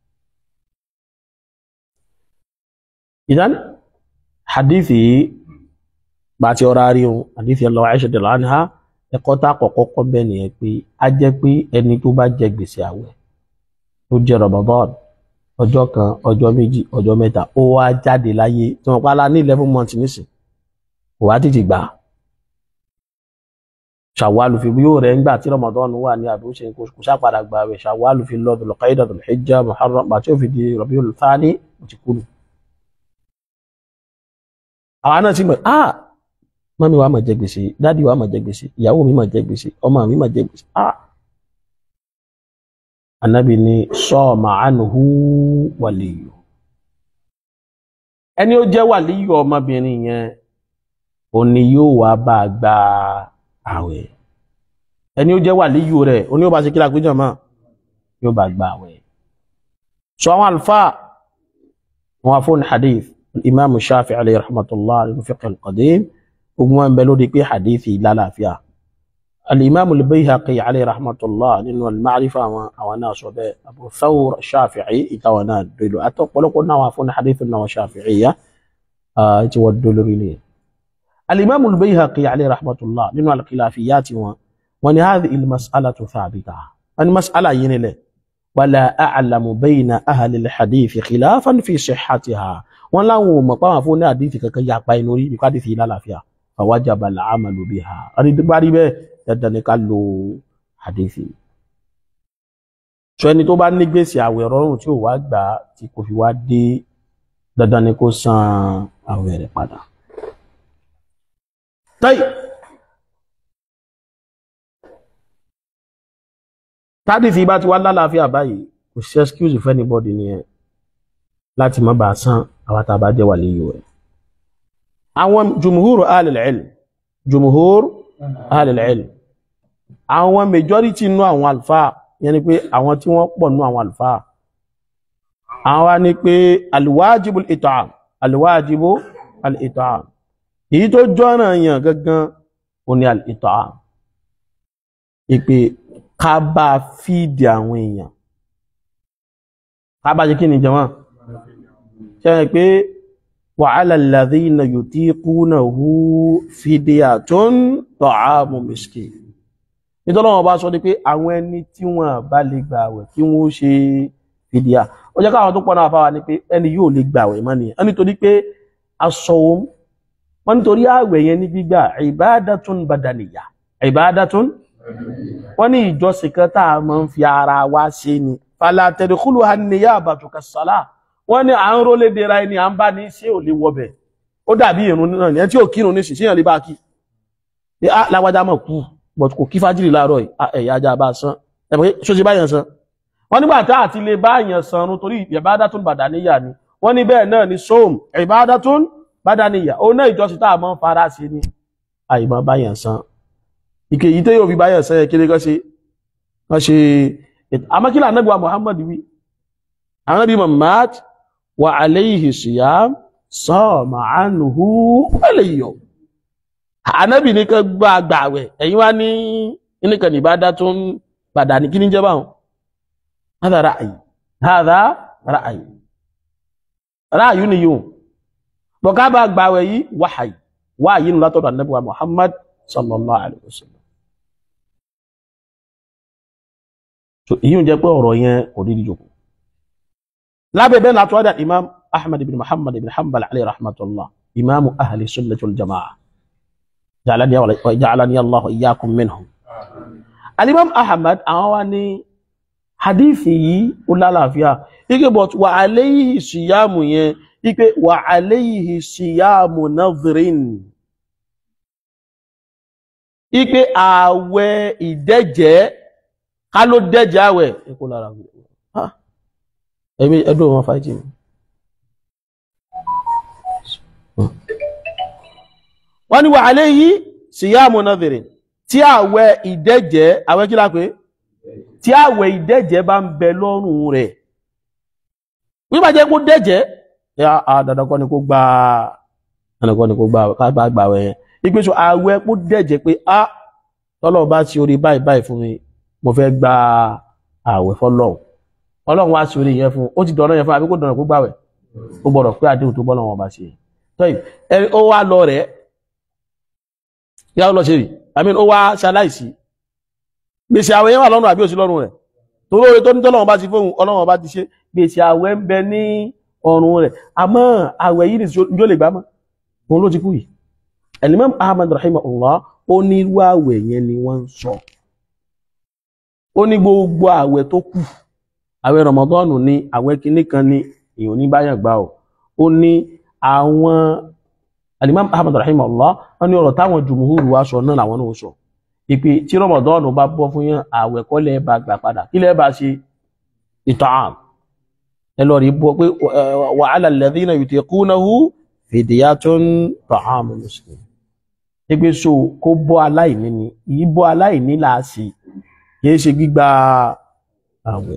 ìdán hadithi bá ti ọ̀rá rí ohun hadithi Allah Aisha radiyallahu anha ẹ̀kọ́ tá àkọ́kọ́ kọ́ bẹ́ẹ̀ nìyẹn pé a jẹ́ pé ẹni tó bá jẹ gbèsè àwẹ̀ tó jẹ Ramadan ọjọ́ kan ọjọ́ méjì ọjọ́ mẹ́ta ó wá jáde láyé tí wọ́n pa á la ní eleven months nísìn kò wá tètè gbà á ṣàwálù fi yóò rẹ̀ ńgbà tí Ramadan wà ní àbí ó ṣe kò kò sápadà gbà rẹ̀ ṣàwálù fi lọ Dhul Qa'dah Dhul Hijjah Muharram àti ó fi di Rabiul Thani ó ti kúrò. àwa náà ti mọ̀ ah mọ́mí wa máa jẹ gbèsè dádì wa máa jẹ gbèsè ìyàwó mi máa jẹ gbèsè ọmọ mi máa jẹ gbèsè ah anabi ni sọ́ọ̀mà ànuhu wàlíyù ẹni ó jẹ́ wàlíyù ọmọbìnrin yẹn òní yóò wá bá a gba àwẹ̀ ẹni ó jẹ́ wàlíyù rẹ̀ òní yóò bá ṣe kí lágbéjọ mọ́ yóò bá gba àwẹ̀ sọ àwọn àlùfáà wọn afọ́n hadith imaamu shafi alayhi rahmatullah al-fiqh al-qadim ogun wọn bẹ lórí pé hadith yìí lálàáfíà الإمام البيهقي عليه رحمة الله لأنه المعرفة وناس أبو ثور الشافعي إتوانا دلو أتقول قلنا وافون حديثنا وشافعية تودل إليه الإمام البيهقي عليه رحمة الله لأنه الخلافيات وأن هذه المسألة ثابتة المسألة ينله ولا أعلم بين أهل الحديث خلافا في صحتها ولا مقام فون حديث كي يقبل نوري بقدر لا لا فيها فوجب العمل بها أريد باري dandan ni ká lo hadithi so ẹni tó bá ní gbèsè àwẹ̀ rọrùn tí ò wá gbà tí kò fi wá dé dandan ni kó san àwẹ̀ rẹ̀ padà tayi tádìsí bá ti wá lálàáfíà báyìí kò sí excuse for anybody nìyẹn láti má bàa san àwọn tá a bá jẹ́ wà léyìí rẹ̀ àwọn jùmùhúrù ahlul ilm jùmùhúrù ahlul ilm àwọn majority nú àwọn alfa yẹn ni pé àwọn tí wọ́n pọ̀ nú àwọn alfa àwọn wá ní pé alwajibu al-it'am alwajibu al-it'am èyí tó jọ́nà yàn gangan ò ní al-it'am ìpè ká bá fíìdì àwọn èèyàn ká bá jẹ́ kí ni jẹ́wọ́n ṣe é pé wa 'ala alladhina yutiqunahu fidyatun ta'amu miskin nítorí wọn bá sọ ní pé àwọn ẹni tí wọn bá lè gbà àwẹ̀ kí wọn ó ṣe fìdíà ó jẹ́ káwọn tó pọ̀ náà fáwa ni pé ẹni yóò lè gbà àwẹ̀ mọ́ nìyẹn nítorí pé aṣọ òun wọn nítorí àwẹ̀ yẹn ní gbígbà ibadatun badaniyya ibadatun wọn ní ìjọsìn kan tá a máa ń fi ara wa ṣe ni fala tadkhuluha an-niyabatu kas-salah wọn ní à ń rólé dera ẹni à ń bá ní ṣé ò lè wọbẹ̀ ó dàbí ìrún náà ní ẹ tí ò kírun ní ṣìṣẹ́yàn lè bá kí lágbájá mọ̀ kú but kò kí fájìrì láàárọ̀ ẹ̀yà ajá bá san ẹ̀mọ̀ ṣó ṣe báyàn san wọ́n nígbà tá àti lè báyàn san run torí ìbádatún bàdáníyà ni wọ́n ní bẹ́ẹ̀ náà ni sóòm ìbádatún bàdáníyà ó náà ìjọsìn tá a mọ́ fara sí ni àìmọ́ báyàn san ìkè yìí tó yóò fi báyàn san yẹ kí lè kọ́ ṣe kọ́ ṣe amákílà anábìwá Muhammad wí anábì Muhammad wa alayhi siyam sọ́ọ̀mà ánùhù wẹ́lẹ̀yọ̀ ànábì ní kan gbá gbàwẹ̀ ẹ̀yin wá ní nìkan ìbádá tó ń padà ní kí ní jẹ́ báwọn hádà ráàyè hádà ráàyè ráàyè ni yóò bọ̀ká bá gbàwẹ̀ yìí wáhàyè wáhàyè nù látọ̀dọ̀ ànábì wa Muhammad sallallahu alayhi wa sallam so èyí ń jẹ́ pé ọ̀rọ̀ yẹn kò rí ìjòkó lábẹ́ bẹ́ẹ̀ látọ̀ àdà imam ahmad ibn muhammad ibn hanbal alayhi rahmatullah imamu ahli sunnati wal jama'a ja'alani wa ja'alani allah iyyakum minhum alimam ahmad àwọn wa ní hadithi yìí ó lálàáfíà ike but wa alayhi siyamu yẹn ike wa alayhi siyamu nadhrin ike ààwẹ̀ ìdẹ́jẹ́ ká ló dẹ́jẹ́ àwẹ̀ ikú lára ẹ̀mí ẹdún wọn fàájì mi wọ́n ní wà alayhi siyamu nadhirin tí àwẹ̀ ìdẹ́jẹ́ àwẹ̀ kí lápé tí àwẹ̀ ìdẹ́jẹ́ bá ń bẹ lọ́rùn rẹ̀ wípà jẹ́ kó dẹ́jẹ́ àdàdàkọ́ ni kó gba àdàdàkọ́ ni kó gba àwẹ̀ yẹn ìgbésò àwẹ̀ kó dẹ́jẹ́ pé á tọ́lọ̀ bá ti orí báyìí báyìí fún mi mo fẹ́ gba àwẹ̀ fọ́lọ́hun ọlọ́run wá sí orí yẹn fún ó ti dọ̀rọ̀ yẹn fún àbí kò dọ̀rọ̀ kó gbàwẹ̀ ó gbọ́dọ̀ pé àdéhùn tó bọ́lọ́wọ́n bá ṣe tọ́yì ẹni ó wá lọ rẹ̀ yá ó lọ ṣe rí àmì ó wá ṣaláìsí gbèsè àwẹ̀ yẹn wà lọ́rùn àbí òsì lọ́rùn rẹ̀ torí oore tó ní tọ́lọ́wọ́n bá ti fóun ọlọ́run bá ti ṣe gbèsè àwẹ̀ ń bẹ ní ọrùn rẹ̀ àmọ́ àwẹ̀ yìí nìjó lè gbá mọ́ òun ló ti kú yìí Imam Ahmad rahimahullah ó ní irú àwẹ̀ yẹn ni wọ́n ń sọ ó ní gbogbo àwẹ̀ tó kù àwẹ̀ rọmọdọ́ọ̀nù ní àwẹ̀ kìíní kan ní èèyàn ní báyàn gbà ọ́ ó ní àwọn alimam ahmad rahimahullah wọn ní ọ̀rọ̀ táwọn jùmùhúrù wá sọ náà làwọn náà sọ ìpè tí rọmọdọ́ọ̀nù bá bọ́ fún yàn àwẹ̀ kọ́ lẹ́ẹ̀ bá gbà padà kí lẹ́ẹ̀ bá ṣe ìtàn ẹ lọ rí bọ́ pé wa ala alladhina yutiqunahu fidyatun ta'amu miskin ẹgbẹ so kó bọ́ aláìní ni ìyí bọ́ aláìní là á sí kìí ṣe gbígba àwẹ̀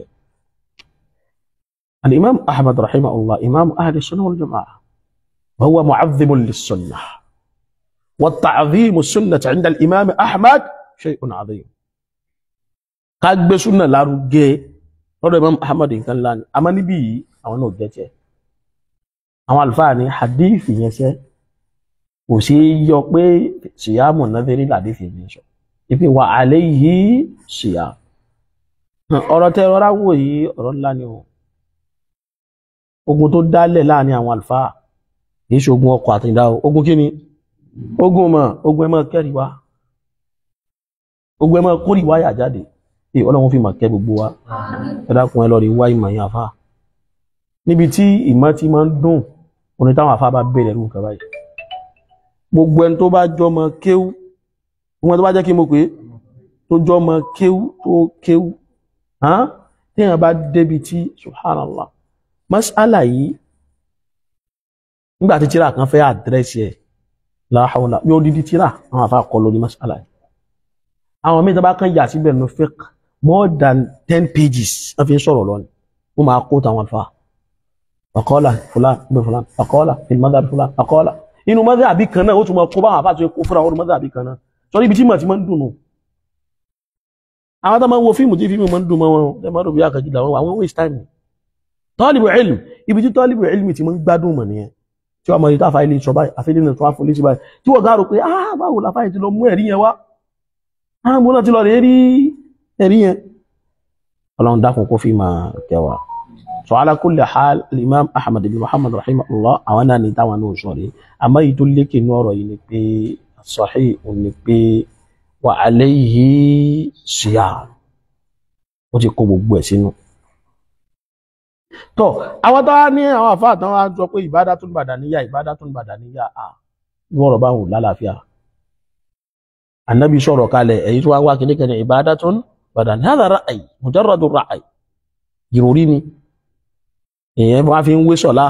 الإمام أحمد رحمه الله إمام أهل السنة والجماعة وهو معظم للسنة والتعظيم السنة عند الإمام أحمد shay'un adhim ká gbé súnà lárugẹ lọ́dọ̀ Imam Ahmad nǹkan ńlá ni àmọ́ níbí yìí àwọn náà jẹ́ tiẹ̀ àwọn àlùfáà ní hadith yẹn ṣẹ́ kò sí yọ pé síyámù nàdírí làdífì yẹn sọ ìpè wà alayhi síyám ọ̀rọ̀ tẹ rọra wò yìí ọ̀rọ̀ ńlá ni o ogun tó dálẹ̀ láàrin àwọn àlùfáà kì í ṣe ogun ọkọ̀ àtìdá o ogun kí ni ogun mọ̀ ogun ẹ mọ̀ kẹ́rì wá ogun ẹ mọ̀ kórì wáyà jáde ẹ ọlọ́run fi mọ̀ kẹ́ gbogbo wa ẹ dákun ẹ lọ rí wá ìmọ̀ yẹn àfáà níbi tí ìmọ̀ ti máa ń dùn òní táwọn àfáà bá bẹ̀rẹ̀ ẹ̀rù nǹkan báyìí gbogbo ẹni tó bá jọmọ kéwú gbogbo ẹni tó bá jẹ́ kí mo pé tó jọmọ kéwú tó kéwú hàn téèyàn bá débi tí subhanallah mas'ala yìí nígbà tí tíra kan fẹ́ àdírẹ́sì ẹ̀ láhàúlà yóò dídí tíra àwọn àfa kọ lórí mas'ala yìí àwọn míì tó bá kàn yà síbẹ̀ ní fiqh more than ten pages wọ́n fi ń sọ̀rọ̀ lọ́nà wọ́n máa kó tàwọn àfa faqala fulan ibn fulan faqala fil madhhab fulan faqala inú mọ́dé àbí kan náà ó tún mọ́ kó báwọn àfáà tó kó fúnra wọn mọ́dé àbí kan náà sọ níbi tí mọ̀ tí mọ́ ń dùn nù àwọn tó máa ń wo fíìmù tí fíìmù mọ́ ń dùn mọ́ wọn ẹ máa rò bí àkàjù làwọn wà wọ́n waste time tọ́lìbù ilm ibi tí tọ́lìbù ilm ti mọ́ ń gbádùn mọ̀ nìyẹn tí wọ́n mọ̀ ní táfà ilé ìṣọ́ báyìí àfẹ́lẹ́ náà tó wá fún létí báyìí tí wọ́n gáàrò pé ah báwo la fáyìí ti lọ mú ẹ̀rí yẹn wá ah mo náà ti lọ rèé rí ẹ̀rí yẹn ọlọ́run dákun kó fi máa kẹwàá so ala kulli hal al-imam ahmad ibn muhammad rahimahullah àwọn náà ní táwọn náà sọ rí àmọ́ èyí tó lékè ní ọ̀rọ̀ yìí ni pé sahih òun ni pé wa alayhi siyam ó ti kó gbogbo ẹ̀ sínú. tó àwọn tó wá ní àwọn àfáà tán wá sọ pé ibadatun badaniyya ibadatun badaniyya à ní ọ̀rọ̀ bá wù lálàáfíà anabi sọ̀rọ̀ kalẹ̀ èyí tó wá wá kíní kan ní ibadatun badaniyya hadha ra'y mujarradu ra'y ìròrí ni èèyàn wá fi ń wé sọ̀lá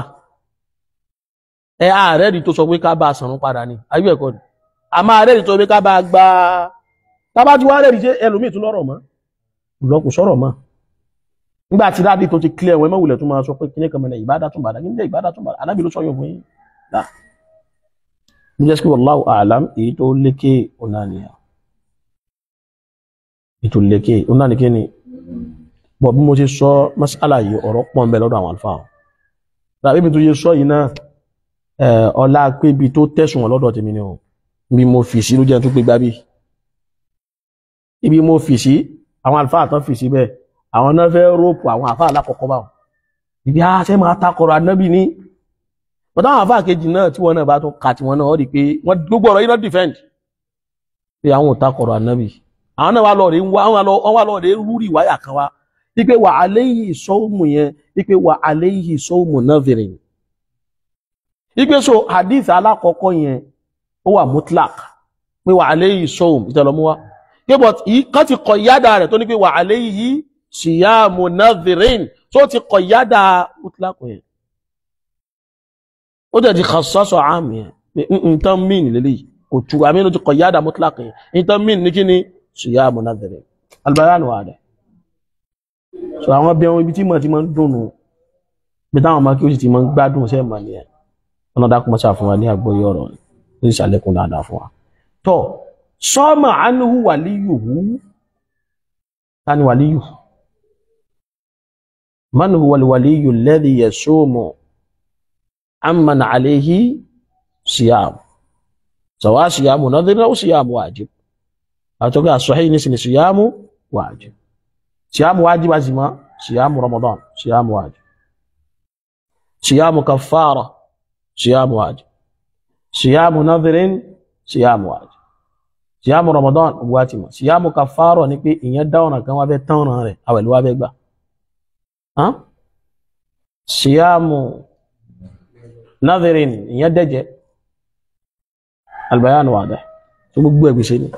ẹ ààrẹ rí tó sọ pé ká bá a sànrún padà ni ayé ẹ̀kọ́ ni a máa rẹ́rìí tó pé ká bá a gba tábà tí wá rẹ́rìí ṣe ẹlòmíì tún lọ́rọ̀ mọ́ ìlọ́kù sọ̀rọ̀ mọ́ nígbà tí dáàdì tó ti clear wọn mọ́wulẹ̀ tó máa sọ pé kíní kan mẹ́lẹ̀ ìbádà tún bàdà kíní ìbádà tún bàdà anábì ló sọ yóò fún yín dá mo jẹ́ sí wallahu a'lam èyí tó lékè ọ̀nà nìyà èyí tó lékè ọ̀nà nìkẹ́ ni bọ̀ bí mo ṣe sọ masala yìí ọ̀rọ̀ pọ̀ ń bẹ lọ́dọ̀ àwọn àlùfáà tàbí ibi tó ṣe sọ yìí náà ọlá pé ibi tó tẹ̀sùn wọn lọ́dọ̀ tèmi ni o bí mo fi sí ló jẹ́ tó pé gbábí ibi mo fi sí àwọn àlùfáà tán fi sí bẹ́ẹ̀ àwọn náà fẹ́ róòpù àwọn àfáà alákọ̀ọ́kọ́ báwọn ibi a ṣe máa takọ̀rọ̀ anábì ní bọ́tá àwọn àfáà kejì náà tí wọ́n náà bá tún ka tí wọ́n náà wọ́n rí pé wọ́n gbogbo ọ̀rọ̀ yìí náà defend pé àwọn ò takọ̀rọ̀ anábì àwọn náà wà lọ́ọ̀rẹ́ wọ́n wà lọ́ọ̀rẹ́ rúrì wáyà kan wá ipe wà aléyìí sọ́ọ̀mù yẹn ipe wà aléyìí sọ́ọ̀mù nadhirin ipe so hadith alákọ̀ọ́kọ́ yẹn ó wà mutlak pé wà aléyìí sọ́ọ̀mù ìtẹ̀lọ́mú wa pé but yìí kan ti kọ̀ yádà rẹ̀ tó ní pé wà aléyìí siyamu nadhirin tó ti kọ̀ yádà mutlak yẹn ó dẹ̀ ti khassasa àmì yẹn pé nǹkan mìn lélẹ́yìí kò tu àmì ló ti kọ̀ yádà mutlak yẹn nǹkan mìn ní kí ni siyamu nadhirin albayanu wà dẹ̀ so àwọn bí wọn ibi tí mọ̀ tí mọ̀ ń dùnnù bí táwọn ọmọ kí ó sì ti mọ̀ ń gbádùn sẹ́ mọ̀ ní ẹ̀ ọ̀nà dákun mọ́sá fún wa ní àgbóyé ọ̀rọ̀ ní ìsàlẹ̀kùn dáadáa fún wa tọ́ sọ́mọ̀ ánúhù wàlíyùhù tani wàlíyù manuhu wàlíyù lẹ́dí yẹ sóòmù amman aléhi síyàmù sọ̀wá síyàmù náà dínà ó síyàmù wàjib àtọ́gbẹ́ àsọ̀hí ní sinmi síyàmù wàjib صيام واجب أزمة صيام رمضان صيام واجب صيام كفارة صيام واجب صيام نذر صيام واجب صيام رمضان واجب صيام كفارة ni pé ìyẹn dá ọ̀nà kan wá fẹ́ tán ọ̀nà rẹ̀ àwẹ̀ ló wá fẹ́ gbà صيام نذر ìyẹn dẹ́jẹ́ البيان واضح tó gbogbo ẹgbẹ̀ṣẹ́ ni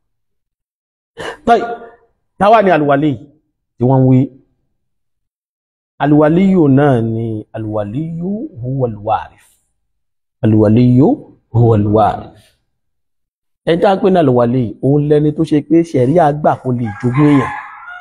طيب táwa ni alwali tí wọ́n wí alwaliyu náà ni alwaliyu huwa alwarif alwaliyu huwa alwarif ẹni tá a pè ní alwali òun lẹni tó ṣe pé ṣẹ̀rí àgbà kò lè jogún èèyàn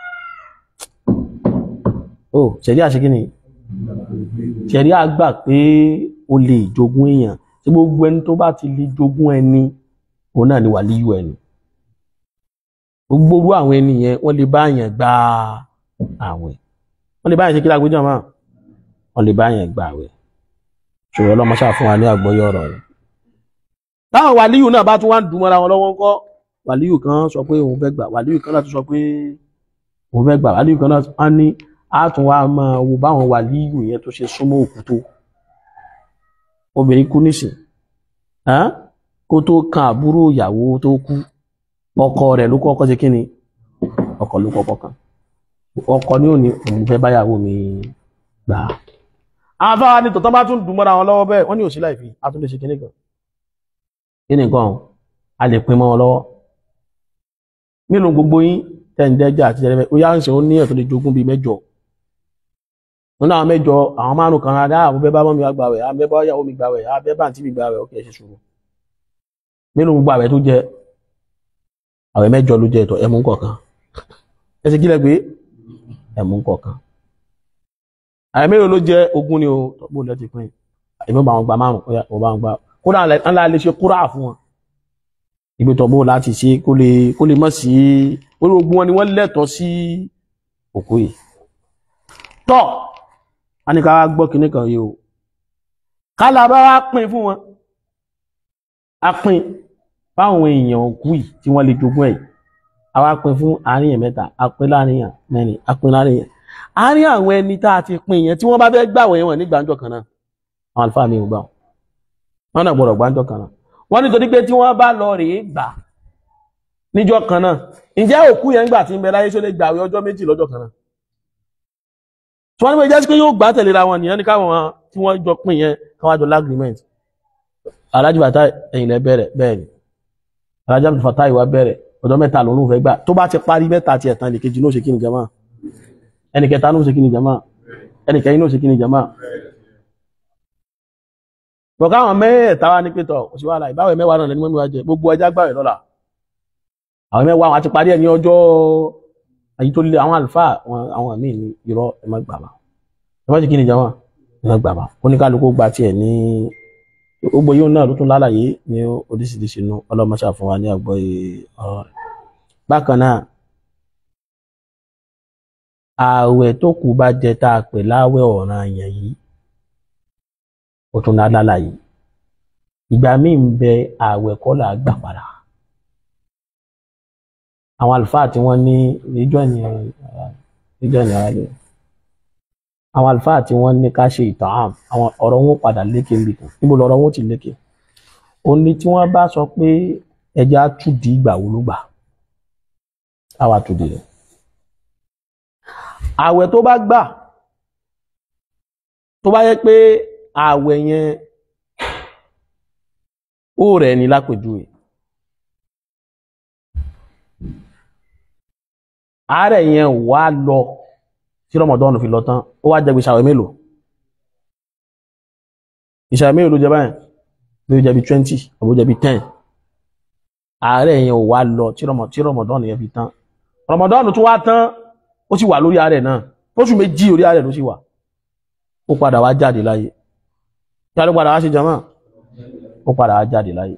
ó ṣẹ̀rí àṣekí ni ṣẹ̀rí àgbà pé o lè jogún èèyàn tí gbogbo ẹni tó bá ti lè jogún ẹni òun náà ni wàlíyù ẹni gbogbo orú àwọn ẹni yẹn wọ́n lè bá yẹn gba àwẹ̀ wọ́n lè bá yẹn ṣe kí lágbèjọ mọ́ wọ́n lè bá yẹn gba àwẹ̀ ṣòro ọlọ́mọ ṣáà fún wa ní àgbọ́yé ọ̀rọ̀ rẹ̀ táwọn wàlíyù náà bá tún wá ń dùn mọ́ra wọn lọ́wọ́ ńkọ́ wàlíyù kan sọ pé òun fẹ́ gbà wàlíyù kan náà tún sọ pé òun fẹ́ gbà wàlíyù kan náà á ní á tún wá máa wo báwọn wàlíyù yẹn tó ṣe súnmọ́ òkú tó obìnrin kú nísìn ẹ́n? kó tó kan àbúrò ìyàwó tó kú ọkọ rẹ̀ ló kọ́kọ́ ṣe kíni ọkọ ló kọ́kọ́ kan ọkọ ní òní òun fẹ́ báyàwó mi gbà á àwọn afáwa ní tọ̀tọ́ bá tún dùn mọ́ra wọn lọ́wọ́ bẹ́ẹ̀ wọ́n ní òsì láìfi a tún lè ṣe kíní kan kíní kan a lè pin mọ́ wọn lọ́wọ́ nínú gbogbo yín tẹ̀ǹdẹ́jà àti jẹrẹmẹ ó yá ń ṣe ó ní ẹ̀tọ́ lè jogún bíi mẹ́jọ nínú àwọn mẹ́jọ àwọn márùn kan rárá àwọn bẹ́ẹ̀ bá mọ́ mi wá gbàwẹ̀ àwọn bẹ́ẹ̀ bá yàwó mi gbàwẹ̀ àwọn bẹ́ẹ̀ bá àǹtí mi gbàwẹ̀ ọkẹ́ ṣe ṣùgbọ́n nínú gbogbo àwẹ̀ tó jẹ àwẹ̀ mẹ́jọ ló jẹ ẹ̀tọ́ ẹ̀mú kọ̀ọ̀kan ẹ ṣe kílẹ̀ pé ẹ̀mú kọ̀ọ̀kan àwẹ̀ mélòó ló jẹ ogún ni o tọ́gbó lẹ́ ti pín èmi bá wọn gba márùn ó yá ó bá wọn gba kódà ńlá lè ṣe kúrà fún wọn ibi tọ́gbó láti ṣe kó lè kó lè mọ̀ sí orí ogun wọn ni wọ́n lẹ́tọ̀ọ́ sí òkú yìí tọ́ a ní ká wá gbọ́ kinní kan yìí o kálá bá wá pín fún wọn a pín fáwọn èèyàn òkú yìí tí wọ́n lè jogún ẹ̀ a wá pín fún àárín yẹn mẹ́ta a pín láàrin yẹn mẹ́rin a pín láàrin yẹn àárín àwọn ẹni tá a ti pín yẹn tí wọ́n bá fẹ́ gbàwọ̀ yẹn wọ̀n ní gbàǹjọ kan náà àwọn àlùfáà mi ò gbà wọn náà gbọ́dọ̀ gbàǹjọ kan náà wọ́n nítorí pé tí wọ́n bá lọ rèé gbà níjọ́ kan náà ǹjẹ́ òkú yẹn gbà tí ń bẹ láyé ṣó lè gbàwé ọjọ́ méjì lọ́jọ́ kan náà tí wọ́n ní pé jẹ́ sí pé yóò gbà tẹ̀léra wọn nìyẹn ní káwọn tí wọ́n jọ pín yẹn káwọn jọ lágrímẹ̀nt alájú bàtà ẹ̀yìn lẹ bẹ̀rẹ̀ bẹ́ẹ̀ ni alájú àbùtù fàtà ìwà bẹ̀rẹ̀ ọjọ́ mẹ́ta lòún fẹ́ gbà tó bá ti parí mẹ́ta ti ẹ̀tàn ẹnìkejì ní ó ṣe kí ni jama ẹnìkẹta ní ó ṣe kí ni jama ẹnìkẹyìn ní ó ṣe kí ni jama bọ̀ká àwọn mẹ́ẹ̀ẹ́ta wá ní pétọ̀ òṣì wàhálà ìbáwẹ̀ mẹ́wàá náà lẹ́ni mẹ́wàá jẹ gbogbo ẹja gbàwẹ̀ lọ́la àwọn mẹ́wàá wọn àti parí ẹ̀ ní ọjọ́ èyí tó lé àwọn àlùfáà àwọn míì ní irọ́ ẹ má gbà bá ẹ má ṣe kí ni jama ẹ má gbà bá oníkálukú gba tiẹ̀ ní gbogbo yóò náà ló tún lálàyé ní oríṣiríṣi inú ọlọ́mọṣà fún wa ní àgbọ́yé ọ̀rọ̀ rẹ̀ bákan náà ààwẹ̀ tó kù bá jẹ tá a pè láwẹ̀ ọ̀ràn yẹn yìí ó tún ná lálàyé ìgbà míì ń bẹ ààwẹ̀ kọ́ là á gbà padà àwọn àlùfáà tí wọ́n ní ìjọ ní ìjọ ní ara rẹ̀ àwọn àlùfáà tí wọ́n ní ká ṣe ìtàn àm àwọn ọ̀rọ̀ wọn padà lékè nbìkan níbo lọ̀rọ̀ wọn ti lékè ó ní tí wọ́n bá sọ pé ẹja túdì ìgbà wo ló gbà àwa túdì rẹ̀ ààwẹ̀ tó bá gbà tó bá yẹ pé ààwẹ̀ yẹn ó rẹ̀ ní lápèjúwe àárẹ̀ yẹn wá lọ tí rọmọdọ́nù fi lọ tán ó wá jẹ gbèsè àwẹ̀ mélòó ìṣàwẹ̀ mélòó ló jẹ báyìí ló jẹ bí twenty àbó jẹ bí ten àárẹ̀ yẹn ò wá lọ tí rọmọdọ́nù yẹn fi tán rọmọdọ́nù tó wá tán ó sì wà lórí àárẹ̀ náà oṣù méjì orí àárẹ̀ ló sì wà ó padà wá jáde láyé kí a ló padà wá sí jama ó padà wá jáde láyé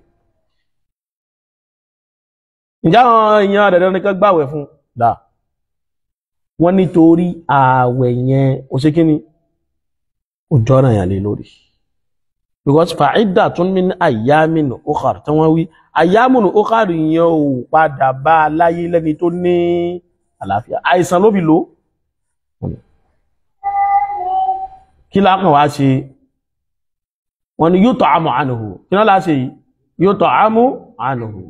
ǹjẹ́ àwọn èèyàn rẹ̀ nìkan gbàwẹ̀ fún dáa wọ́n nítorí ààwẹ̀ yẹn ó ṣe kí ni ó jọ́nà yàn lé lórí because fa'idda tún min ayyamin ukhar tí wọ́n wí ayyamin ukhar yẹn ò padà bá a láyé lẹ́ni tó ní àlàáfíà àìsàn ló fi lò kí lákàn wá ṣe wọ́n ní yut'amu anhu kí náà láṣe yìí yut'amu anhu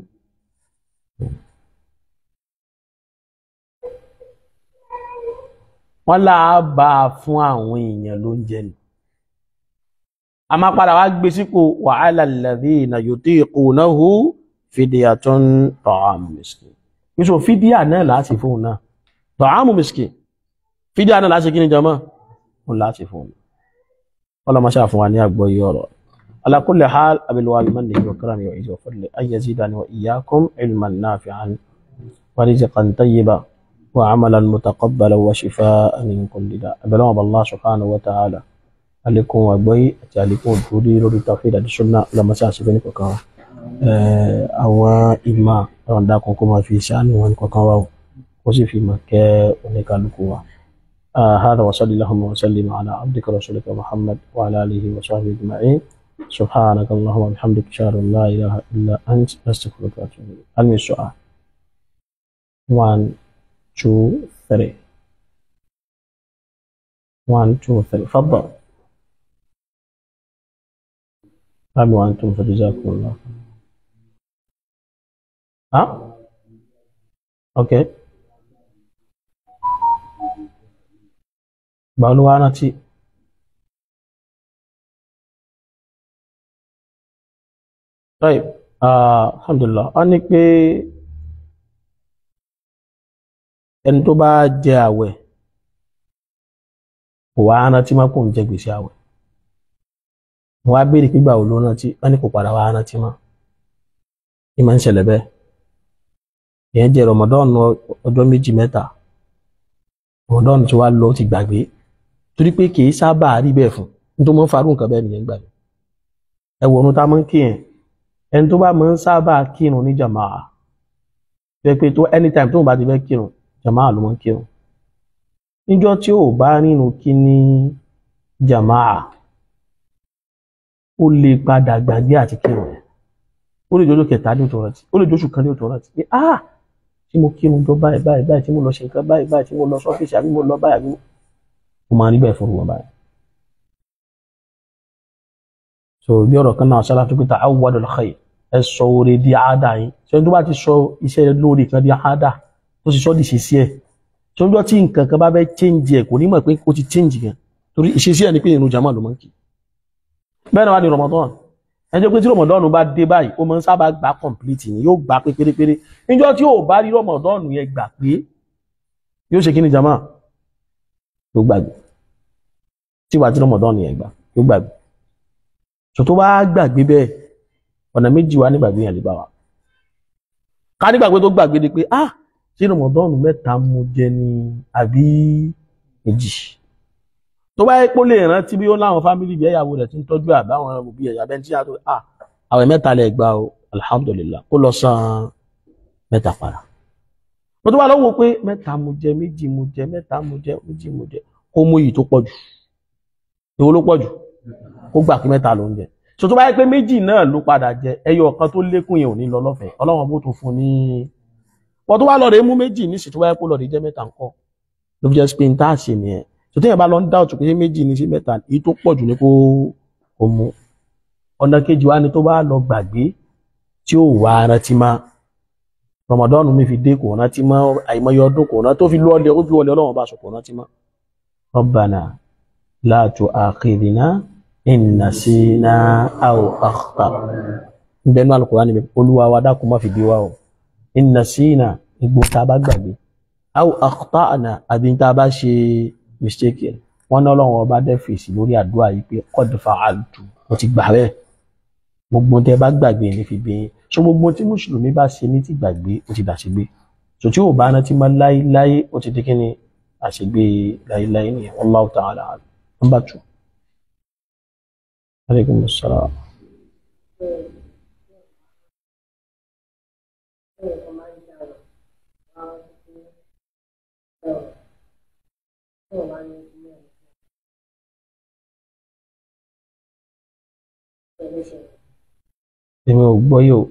wọ́n láà bá a fún àwọn èèyàn ló ń jẹ ni a máa padà wá gbé sípò wa 'ala alladhina yutiqunahu fidyatun ta'amu miskin níṣò fídíà náà láti fún náà ta'amu miskin fídíà náà láti kí ni jama ó láti fún un ọlọ́mọṣá fún wa ní àgbọ́yé ọ̀rọ̀ ala kulli hal abilwa bimannihi wa karamihi wa izzi wa fadlihi an yazidani wa iyyakum ilman nafi'an wa rizqan tayyiban وعملا متقبلا وشفاء من كل داء بلغ الله سبحانه وتعالى عليكم وبي عليكم دوري لórí tawhid àti sunna lọmọ sí àṣìfẹ́ nìkankan àwọn ìmọ̀ ọ̀rọ̀ dákun kó máa fi ṣàánú wọn kankan wá o kó sì fi mọ̀ kẹ́ oníkálukú wa. هذا وصلى اللهم وسلم على عبدك ورسولك محمد وعلى اله وصحبه اجمعين سبحانك اللهم وبحمدك اشهد ان لا اله الا انت استغفرك واتوب اليك علم السؤال 1 2 3 1 2 3 تفضل قبل وانتم فجزاكم الله ها اوكي báwo wá rántí right alhamdulillah a ní pé ẹni tó bá jẹ àwẹ̀ kò wá rántí má kò ń jẹ gbèsè àwẹ̀ wọ́n á béèrè pígbà wo ló rántí wọ́n ní kò padà wá rántí mọ́ ní máa ń ṣẹlẹ̀ bẹ́ẹ̀ ìyẹn jẹ rọmọdọ́ọ̀nù ọjọ́ méjì mẹ́ta rọmọdọ́ọ̀nù tí wàá lọ ó ti gbàgbé torí pé kì í sábà rí bẹ́ẹ̀ fún ní tó mọ́ farú nǹkan bẹ́ẹ̀ nìyẹn gbà mí ẹ wò ọ̀run tá a máa ń kí yẹn ẹni tó bá máa ń sábà kírun ní jàmáà pé pé tó anytime tó ń bá ti fẹ́ kírun jàmáà ló máa ń kírun níjọ́ tí ò bá rìnrìn kí ní jàmáà ó lè padà gbàgbé àti kírun yẹn ó lè jọjọ́ kẹta ní òtún rántí ó lè jọṣù kan ní òtún rántí pé ah tí mo kírun jọ báyìí báyìí báyìí tí mo lọ ṣe nǹkan báyìí báyìí tí mo lọ sọ́fíìsì àbí mo lọ báyìí àbí mo ó máa rí bẹ́ẹ̀ fún wọn báyìí. so bí ọ̀rọ̀ kan náà ṣáláà tó pété awwadul khair ẹ sọ oore di àádá yín ṣé tó bá ti sọ iṣẹ́ lórí kan di àádá tó sì sọ di ìṣesí ẹ̀ ṣé ọjọ́ tí nǹkan kan bá fẹ́ change ẹ̀ kò ní mọ̀ pé ó ti change gan torí ìṣesí ẹ̀ ni pé ìrun jama ló máa ń kí. bẹ́ẹ̀ náà wá ní Ramadan ẹ jẹ́ pé tí Ramadan bá dé báyìí ó máa ń sábà gbà complete ni yóò gbà pé pérépéré níjọ́ tí ò bá rí Ramadan yẹn gbà pé yóò ṣe kí ni jama yóò gbàgbé tí wàá tí rọmọdán yẹn gbà yóò gbàgbé tó tó bá gbàgbé bẹ́ẹ̀ ọ̀nà méjì wá nígbàgbé yẹn lè bá wa ká nígbàgbé tó gbàgbé ni pé ah tí rọmọdán mẹ́ta mo jẹ ní àbí méjì tó bá yẹ pé ó lè rántí bí ó láwọn fámìlì bí ẹ̀yàwó rẹ̀ ti ń tọ́jú àbáwọn òbí ẹ̀yà bẹ́ẹ̀ tí a tó ah àwẹ̀ mẹ́ta lè gbà o alhamdulillah kó lọ san mẹ́ta padà mo tó wá lọ́wọ́ pé mẹ́ta mo jẹ méjì mo jẹ mẹ́ta mo jẹ méjì mo jẹ kó mú yìí tó pọ̀ jù èwo ló pọ̀ jù kó gbà pé mẹ́ta ló ń jẹ so tó bá yẹ pé méjì náà ló padà jẹ ẹyọ kan tó lékún yẹn ò ní lọ lọ́fẹ̀ẹ́ ọlọ́run bó tó fún ní wọ́n tó wá lọ rẹ̀ mú méjì ní ìsìn tó bá yẹ kó lọ rẹ̀ jẹ́ mẹ́ta ńkọ́ ló fi jẹ́ pé n tá a ṣe nìyẹn so téèyàn bá lọ ń dá òtún pé méjì ní sí mẹ́ta èyí tó pọ̀ jù ní kó kó mú ọ̀nà kejì wa ni tó bá lọ gbàgbé tí ó wà rántí máa rọmọdọ́nù mi fi dé kò rántí mọ́ àìmọye ọdún kò rántí tó fi lọ́ọ̀lẹ̀ ó fi wọlé ọlọ́run bá sọ̀kò rántí mọ́. Rabbana la tu'akhidhna in nasina aw akhta'na. Ìbẹ̀nu Al-Qur'an níbi olúwa wa dákun má fi bí wa o. In nasina igbó tá a bá gbàgbé. Aw akhta'na àbí tá a bá ṣe mistake ẹ̀. Wọ́n ní ọlọ́run ọba dẹ́ fèsì lórí àdúrà yìí pé qad fa'altu. Mo ti gbà bẹ́ẹ̀. Gbogbo tẹ bá gbàgbé ní fi bí yín so gbogbo tí mùsùlùmí bá ṣe ní ti gbàgbé ó ti dàṣegbé so tí ò bá rántí máa láéláé ó ti di kí ni àṣegbé láéláé ni Wallahu ta'ala number two. aleykum salaam. èmi ò gbọ́ yóò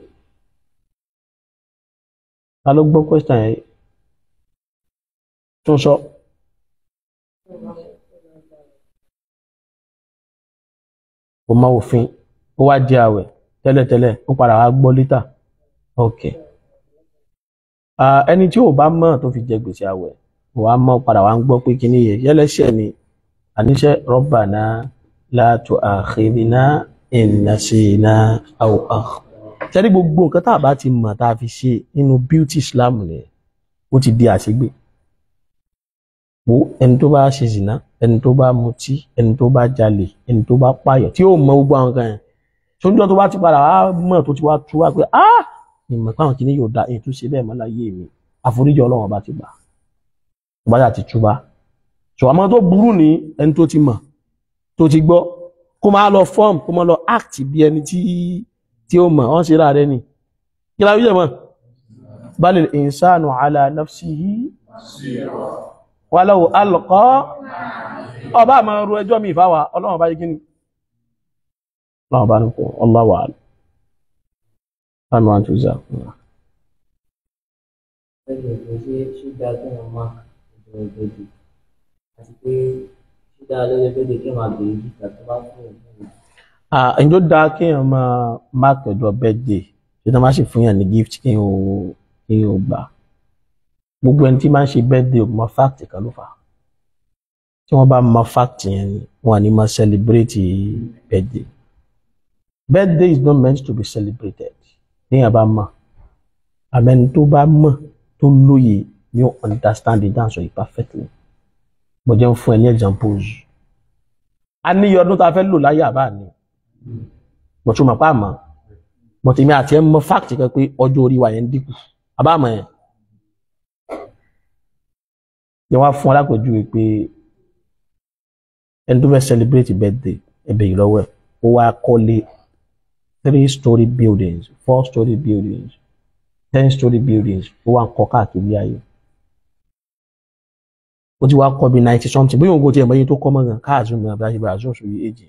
ta ló gbọ́ question yẹn tún sọ. kò mọ òfin ó wá di àwẹ̀ tẹ́lẹ̀tẹ́lẹ̀ ó padà wá gbọ́ lítà ok ẹni tí ò bá mọ̀ tó fi jẹ gbèsè àwẹ̀ ò wá mọ̀ padà wá ń gbọ́ pé kíní yẹ yẹlẹ́sẹ̀ ni àníṣe Rabbana la tu'akhidhna in nasina aw akhta'na sẹ́rí gbogbo nǹkan tá a bá ti mọ̀ tá a fi ṣe nínú beauty Islam nìyẹn ó ti di àṣegbè wo ẹni tó bá ṣe zìnà ẹni tó bá mutí ẹni tó bá jalè ẹni tó bá pààyàn tí yóò mọ gbogbo àwọn kan yẹn sóńjọ́ tó bá ti padà wá mọ̀ tó ti wá tú wá pé ah ìmọ̀ pàwọn kìíní yóò da èyí tó ṣe bẹ́ẹ̀ mọ́ láyé mi àforíjì Ọlọ́run bá ti gbà tó bá yà ti túbá sọ àmọ́ tó burú ní ẹni tó ti mọ̀ tó ti gbọ́ kó máa lọ form kó máa lọ act bí ẹni tí tí ó mọ̀ ọ́n ṣe ra rẹ ni kí la wíyẹ̀ mọ̀ balil insanu ala nafsihi walau alqa ọba àmà ru ẹjọ́ mi ìfáwà ọlọ́run bá yí kí ni ọlọ́run bá ní kò Allahu a'lam Àmì wọn tó zà. ẹgbẹ́ ìgbẹ́ ṣe ṣúgà kí wọ́n máa ìjọ ìgbẹ́jì àti pé ṣúgà lọ́jọ́ ìgbẹ́jì kí wọ́n máa bèrè gíga tó bá fún òun. Ǹjọ́ dáa kí èèyàn máa máàkì ọjọ́ birthday ṣé tí wọ́n bá sì fún yàn ní gift kí èèyàn ò kí èèyàn ò gbà. Gbogbo ẹni tí máa ń ṣe birthday ò mọ fact kan ló fà á. Tí wọ́n bá mọ fact yẹn ni wọ́n á ní máa celebrate birthday. Birthday is not meant to be celebrated. Téèyàn bá mọ̀ àmẹ́ni tó bá mọ̀ tó lóye ni ó understand it dáhùn sọ yìí perfectly. Mo jẹ́ ń fún ẹ ní examples. A ní iye ọdún tá a fẹ́ lò láyé àbá ni. Mo tún mọ̀ pa àmọ́. Mo ti mi àti ẹ mọ fact kan pé ọjọ́ orí wa yẹn ń dínkù. Àbá àmọ́ yẹn. Yẹ wá fún alákòójú pé ẹni tó fẹ́ celebrate birthday ẹbẹ̀ yìí lọ́wọ́ ẹ̀ ó wá kọ́lé three story buildings four story buildings ten story buildings ó wá ń kọ́ káàkiri ayé ó ti wá kọ́ bí ninety something bóyá òun kò tiẹ̀ mọ iye tó kọ́ mọ́ gan káàzùn mi àbí àṣìbí àṣùn sórí èjì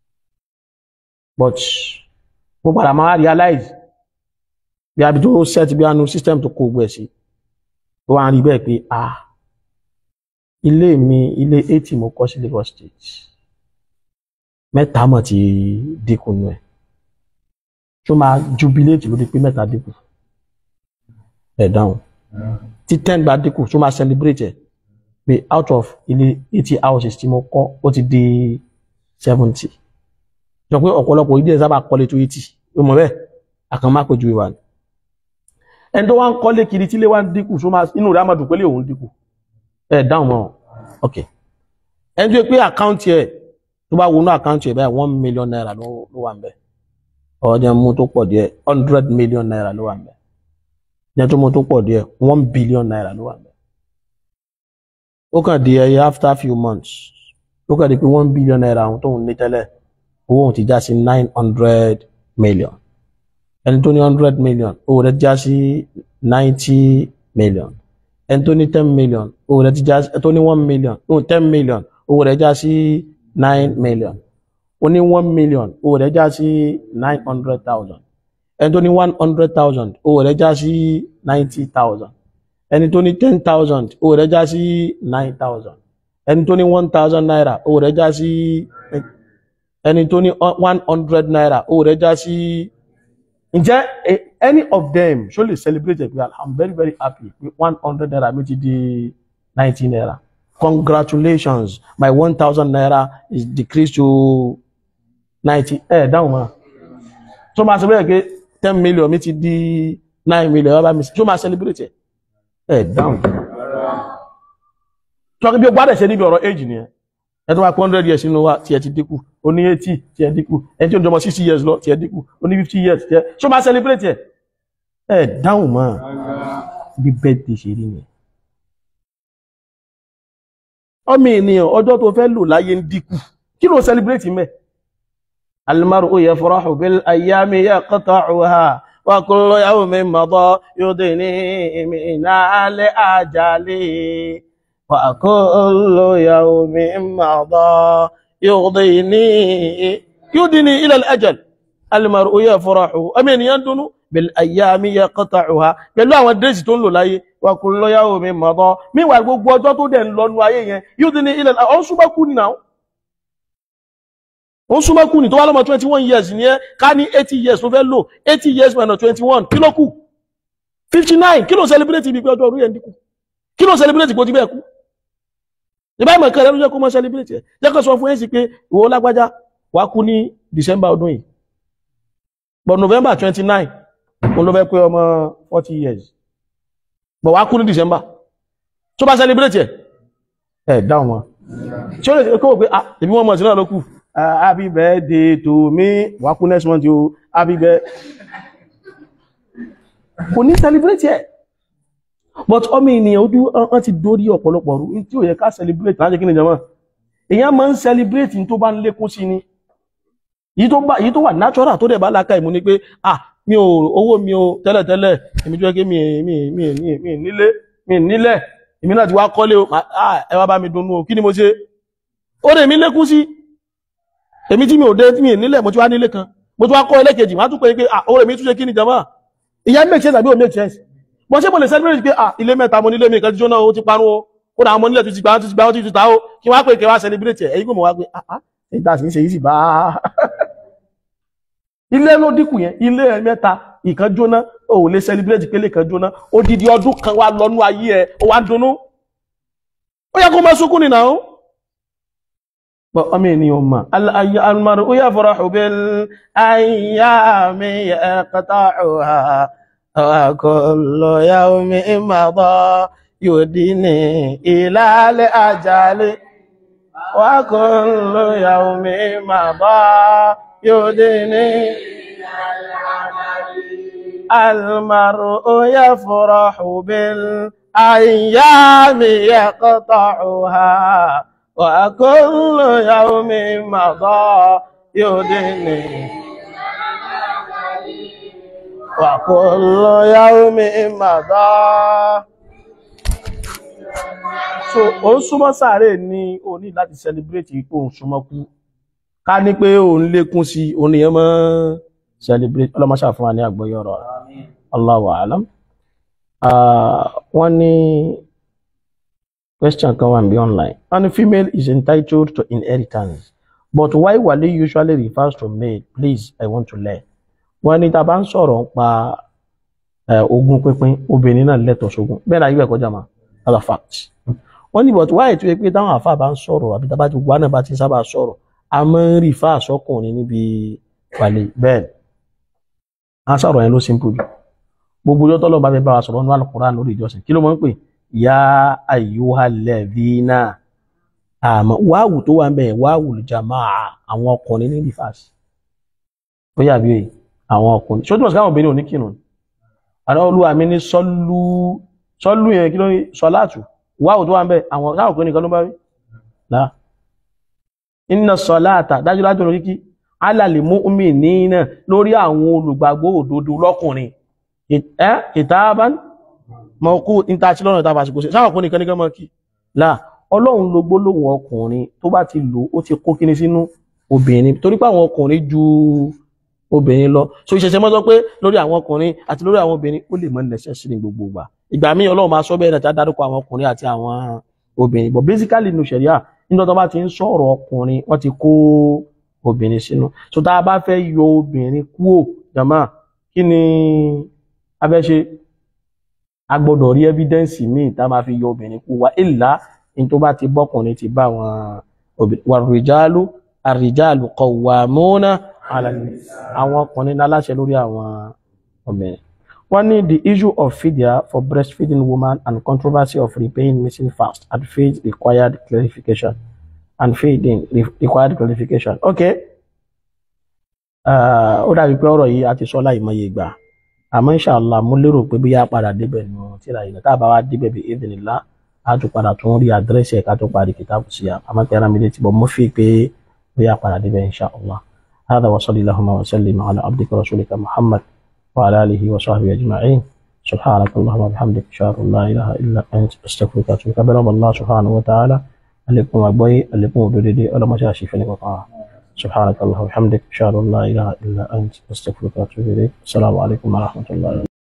but mo padà máa realize bí abi tó set bí anu system tó kó gbọ́ ẹ̀ sí ó wá ń rí bẹ́ẹ̀ pé ah ilé mi ilé eighty mo kọ́ sí Lagos State mẹ́ta mọ̀ ti dínkù nù ẹ̀ tó máa jubilate lórí pé mẹ́ta dínkù ẹ̀ dáhùn tí ten gba dínkù tó máa celebrate ẹ̀ pé out of ilé eighty houses tí mo kọ́ ó ti di seventy sọ pé ọ̀pọ̀lọpọ̀ ìdí ẹ̀ sábà kọ́lé tó eighty ó mọ̀ bẹ́ẹ̀ àkàn má péjú ìwà ni ẹni tó wá ń kọ́lé kiri tí ilé wa ń dínkù tó máa inú rẹ̀ á máa dùn pé lè òun dínkù ẹ̀ dáhùn mọ́ ok ẹni tó yẹ pé àkáǹtì ẹ̀ tó bá wọnú àkáǹtì ẹ̀ báyìí one million naira ló ló wà ń bẹ̀ ọ̀ọ́dẹ mú tó pọ̀ díẹ̀ hundred million naira ló wà ń bẹ̀ ẹni tó mú tó pọ̀ díẹ̀ one billion naira ló wà ń bẹ̀ ó kàn di ẹyẹ after few months ó kàn di pé one billion naira àwọn tóun ní tẹ́lẹ̀ owó òun ti já sí nine hundred million ẹni tó ní hundred million owó rẹ̀ já sí ninety million ẹni tó ní ten million owó rẹ̀ ti já sí ẹni tó ní one million no ten million owó rẹ̀ já sí nine million ó ní one million owó rẹ̀ já sí nine hundred thousand ẹni tó ní one hundred thousand owó rẹ̀ já sí ninety thousand ẹni tó ní ten thousand owó rẹ̀ já sí nine thousand ẹni tó ní one thousand naira owó rẹ̀ já sí ẹni tó ní one hundred naira owó rẹ̀ já sí ǹjẹ́ eh, any of them ṣó lè celebrate ẹ̀ pé i'm very very happy pé one hundred naira mi ti di ninety naira congratulations my one thousand naira is decreased to ninety ẹ̀ dáhùn mọ́ tó máa celebrate pé ten million mi ti di nine million ẹ̀ bá mi tó máa celebrate ẹ̀ ẹ̀ dáhùn tọ́kí bí o gbádẹ̀ ṣe níbi ọ̀rọ̀ age nìyẹn ẹ tó wá pé hundred years nínú wa tí ẹ ti dínkù ó ní eighty tí ẹ dínkù ẹni tí ó ń jọmọ sixty years lọ tí ẹ dínkù ó ní fifty years tí ẹ ṣó máa celebrate ẹ ẹ dáhùn mọ́ bí birthday ṣe rí yẹn. ọmọ ènìyàn ọjọ́ tó fẹ́ lò láyé ń dínkù kí ló celebrate mẹ́. المرء يفرح بالأيام يقطعها وكل يوم مضى يدني من الأجل وكل يوم مضى يغضيني يدني إلى الأجل المرء يفرح أمين يندن بالأيام يقطعها pẹ̀lú àwọn dẹ́sì tó ń lò láyé وكل يوم مضى míwà gbogbo ọjọ́ tó dẹ̀ ń lọ́nu ayé yẹn يدني إلى الأجل ọ̀n súnmọ́ kú ni náà ọ̀n súnmọ́ kú ni tó wá lọ́mọ twenty one years ni ẹ́ ká ní eighty years tó fẹ́ lò eighty years minus twenty one kí ló kù fifty nine kí ló celebrate ibi pé ọjọ́ orí ẹ̀ ń dínkù kí ló celebrate kò ti bẹ́ẹ̀ kú ìbá ìmọ̀ kan rẹ̀ ló jẹ́ kó mọ́ celebrate ẹ̀ jẹ́ kó sọ fún ẹ̀ sí pé ìwọ lágbájá wà kú ní December ọdún yìí but November twenty nine mo ló fẹ́ pé ọmọ forty years but wà kú ní December tó bá celebrate ẹ̀ ẹ̀ dáhùn wọn tí ó lè kó wò pé ah ìbí wọn mọ̀ sí náà ló kù happy birthday to me wà kú next month o happy birthday kò ní celebrate ẹ̀ but ọmọ ènìyàn ojú wọn ti dórí ọ̀pọ̀lọpọ̀ rú tí ó yẹ ká celebrate láti kí ni jama èyàn máa ń celebrate tó bá ń lékún sí ni èyí tó wà natural tó dẹ̀ bá láka ìmú ni pé ah mi ò owó mi ò tẹ́lẹ̀tẹ́lẹ̀ èmi tó yẹ kí mi mi mi mi mi nílé mi nílẹ̀ èmi náà ti wá kọ́lé o mà- ah, ẹ wá bá mi dunnú o kí ni mo ṣe ó rè mí lékún sí èmi tí mi ò dé tí mi nílẹ̀ mo ti wá nílé kan mo ti wá kọ́ ilé kejì wọ́n á tún pé pé ah ó rè mí tún ṣe kí ni jama ìyá make sense àbí ò make sense bọ́n ṣé mo lè celebrate pé ah ilé mẹ́ta mo nílé mi kan ti jóná o ti parun o ó dà àwọn ọmọ nílẹ̀ tó ti gbà tó ti gbà tó ti ta o kí wọ́n á pè kí wọ́n á celebrate ẹ̀ ẹ̀yin kò mọ̀ wá pé ah ah ìgbà sì ń ṣe yìí sì bá ilé ló dínkù yẹn ilé ẹ mẹ́ta ìkan jóná o ò lè celebrate pé ilé kan jóná odidi ọdún kan wá lọ́nú ayé ẹ ó wá ń dunnú ó yẹ kó máa sunkún nìyà ó bọ́ ọmọ ènìyàn mọ̀ aláyé almaru ó yẹ fọ́rọ̀ ṣùgbọ́n ayá mi yaqta'uha wa kullu yawmin madha yudini ila al-ajali wa kullu yawmin madha yudini المرء يفرح بالأيام يقطعها وكل يوم مضى يدني وكل يوم مضى so ó ń súnmọ́ sàárè ní o ní láti celebrate ipò òun súnmọ́ kú ká ní pé òun lékún sí òun nìyẹn mọ́ celebrate ọlọ́mọṣà fún wa ní àgbọ́yé ọ̀rọ̀ rẹ̀ Allahu a'lam Ah, wọ́n ní question kan wà níbí online wọ́n ní female is entitled to inheritance but why wali usually refers to male please I want to learn wọ́n ní tá a bá ń sọ̀rọ̀ nípa eh, ogún pínpín obìnrin náà lẹ́tọ̀ọ́ sógún bẹ́ẹ̀ náà yíwẹ̀ kọjá ma other facts wọ́n ní but why tó yẹ pé táwọn àfa bá ń sọ̀rọ̀ àbí tábà tí wà náà bá ti sábà sọ̀rọ̀ a máa ń rí fa àsọkùnrin níbi wàlẹ̀ bẹ́ẹ̀ ni a sọ̀rọ̀ yẹn ló simple jù gbogbo ọjọ́ tọ́lọ́ bá fẹ́ bá wa sọ̀rọ̀ nínú Al-Qur'an lórí ìjọsìn kí ló máa ń pè ya ayyuhalladhina àmọ́ wáwù tó wà ń bẹ̀ wáwù jamaa àwọn ọkùnrin ní rìfàs ó yà bí òye àwọn ọkùnrin ṣó túnmọ̀ sí káwọn obìnrin ò ní kírun àná olúwa mi ní sọ́lú sọ́lú yẹn kí ló ní sọ́láàtù wáwù tó wà ń bẹ̀ àwọn káwọn ọkùnrin nìkan ló bá rí là inna sọ́láàtà dájúdájú lórí kíkí alàlè mu'minina lórí àwọn olùgbàgbọ́ òdodo lọ́kùnrin ẹ́ kitaban mọ̀kú ìtàṣí lọ́nà ìtàbà àsìkò sí sáwọn ọkùnrin kan ní kan mọ́ kí láà ọlọ́run ló gbólóhùn ọkùnrin tó bá ti lò ó ti kó kíní sínú obìnrin torí pé àwọn ọkùnrin ju obìnrin lọ so ìṣẹ̀ṣẹ̀ mọ́ sọ pé lórí àwọn ọkùnrin àti lórí àwọn obìnrin ó lè mọ́ nẹ̀ṣẹ̀ sí ní gbogbo ìgbà ìgbà míì ọlọ́run máa sọ bẹ́ẹ̀ náà tí a dárúkọ àwọn ọkùnrin àti àwọn obìnrin but basically nínú ṣẹ̀ríà nígbà tó bá ti ń sọ̀rọ̀ ọkùnrin wọ́n ti kó obìnrin sínú so tá a bá fẹ́ yọ obìnrin kúò jàmá kí ni a fẹ́ ṣe a gbọ́dọ̀ rí evidence míì tá a máa fi yọ obìnrin kúò wá ìlà ní tó bá ti bọ́kùnrin ti bá àwọn obìnrin wà rìjálù àrìjálù qawwamuna ala àwọn ọkùnrin láláṣẹ lórí àwọn obìnrin wọ́n ní the issue of fidya for breastfeeding woman and controversy of repaying missing fast and feed required clarification and feeding re- required clarification okay Ah, ó dàbí pé ọ̀rọ̀ yìí a ti sọ láìmọye ìgbà àmọ́ inshallah mo lérò pé bí yá padà débẹ̀ nù tíra yìí tá a bá wá débẹ̀ bí idhnillah a tún padà tún rí àdírẹ́sì ẹ̀ka tó parí kìtàbù sí àmọ́ pé ara mi létí bọ̀ mo fi pé bí yá padà débẹ̀ inshallah هذا وصلي اللهم وسلم على عبدك ورسولك محمد وعلى آله وصحبه أجمعين سبحانك اللهم وبحمدك أشهد أن لا إله إلا أنت أستغفرك وأتوب إليك بلغ الله سبحانه وتعالى عليكم أبوي عليكم ودودي ولا مشاشي في نقطة سبحانك اللهم وبحمدك أشهد أن لا إله إلا أنت أستغفرك وأتوب إليك السلام عليكم ورحمة الله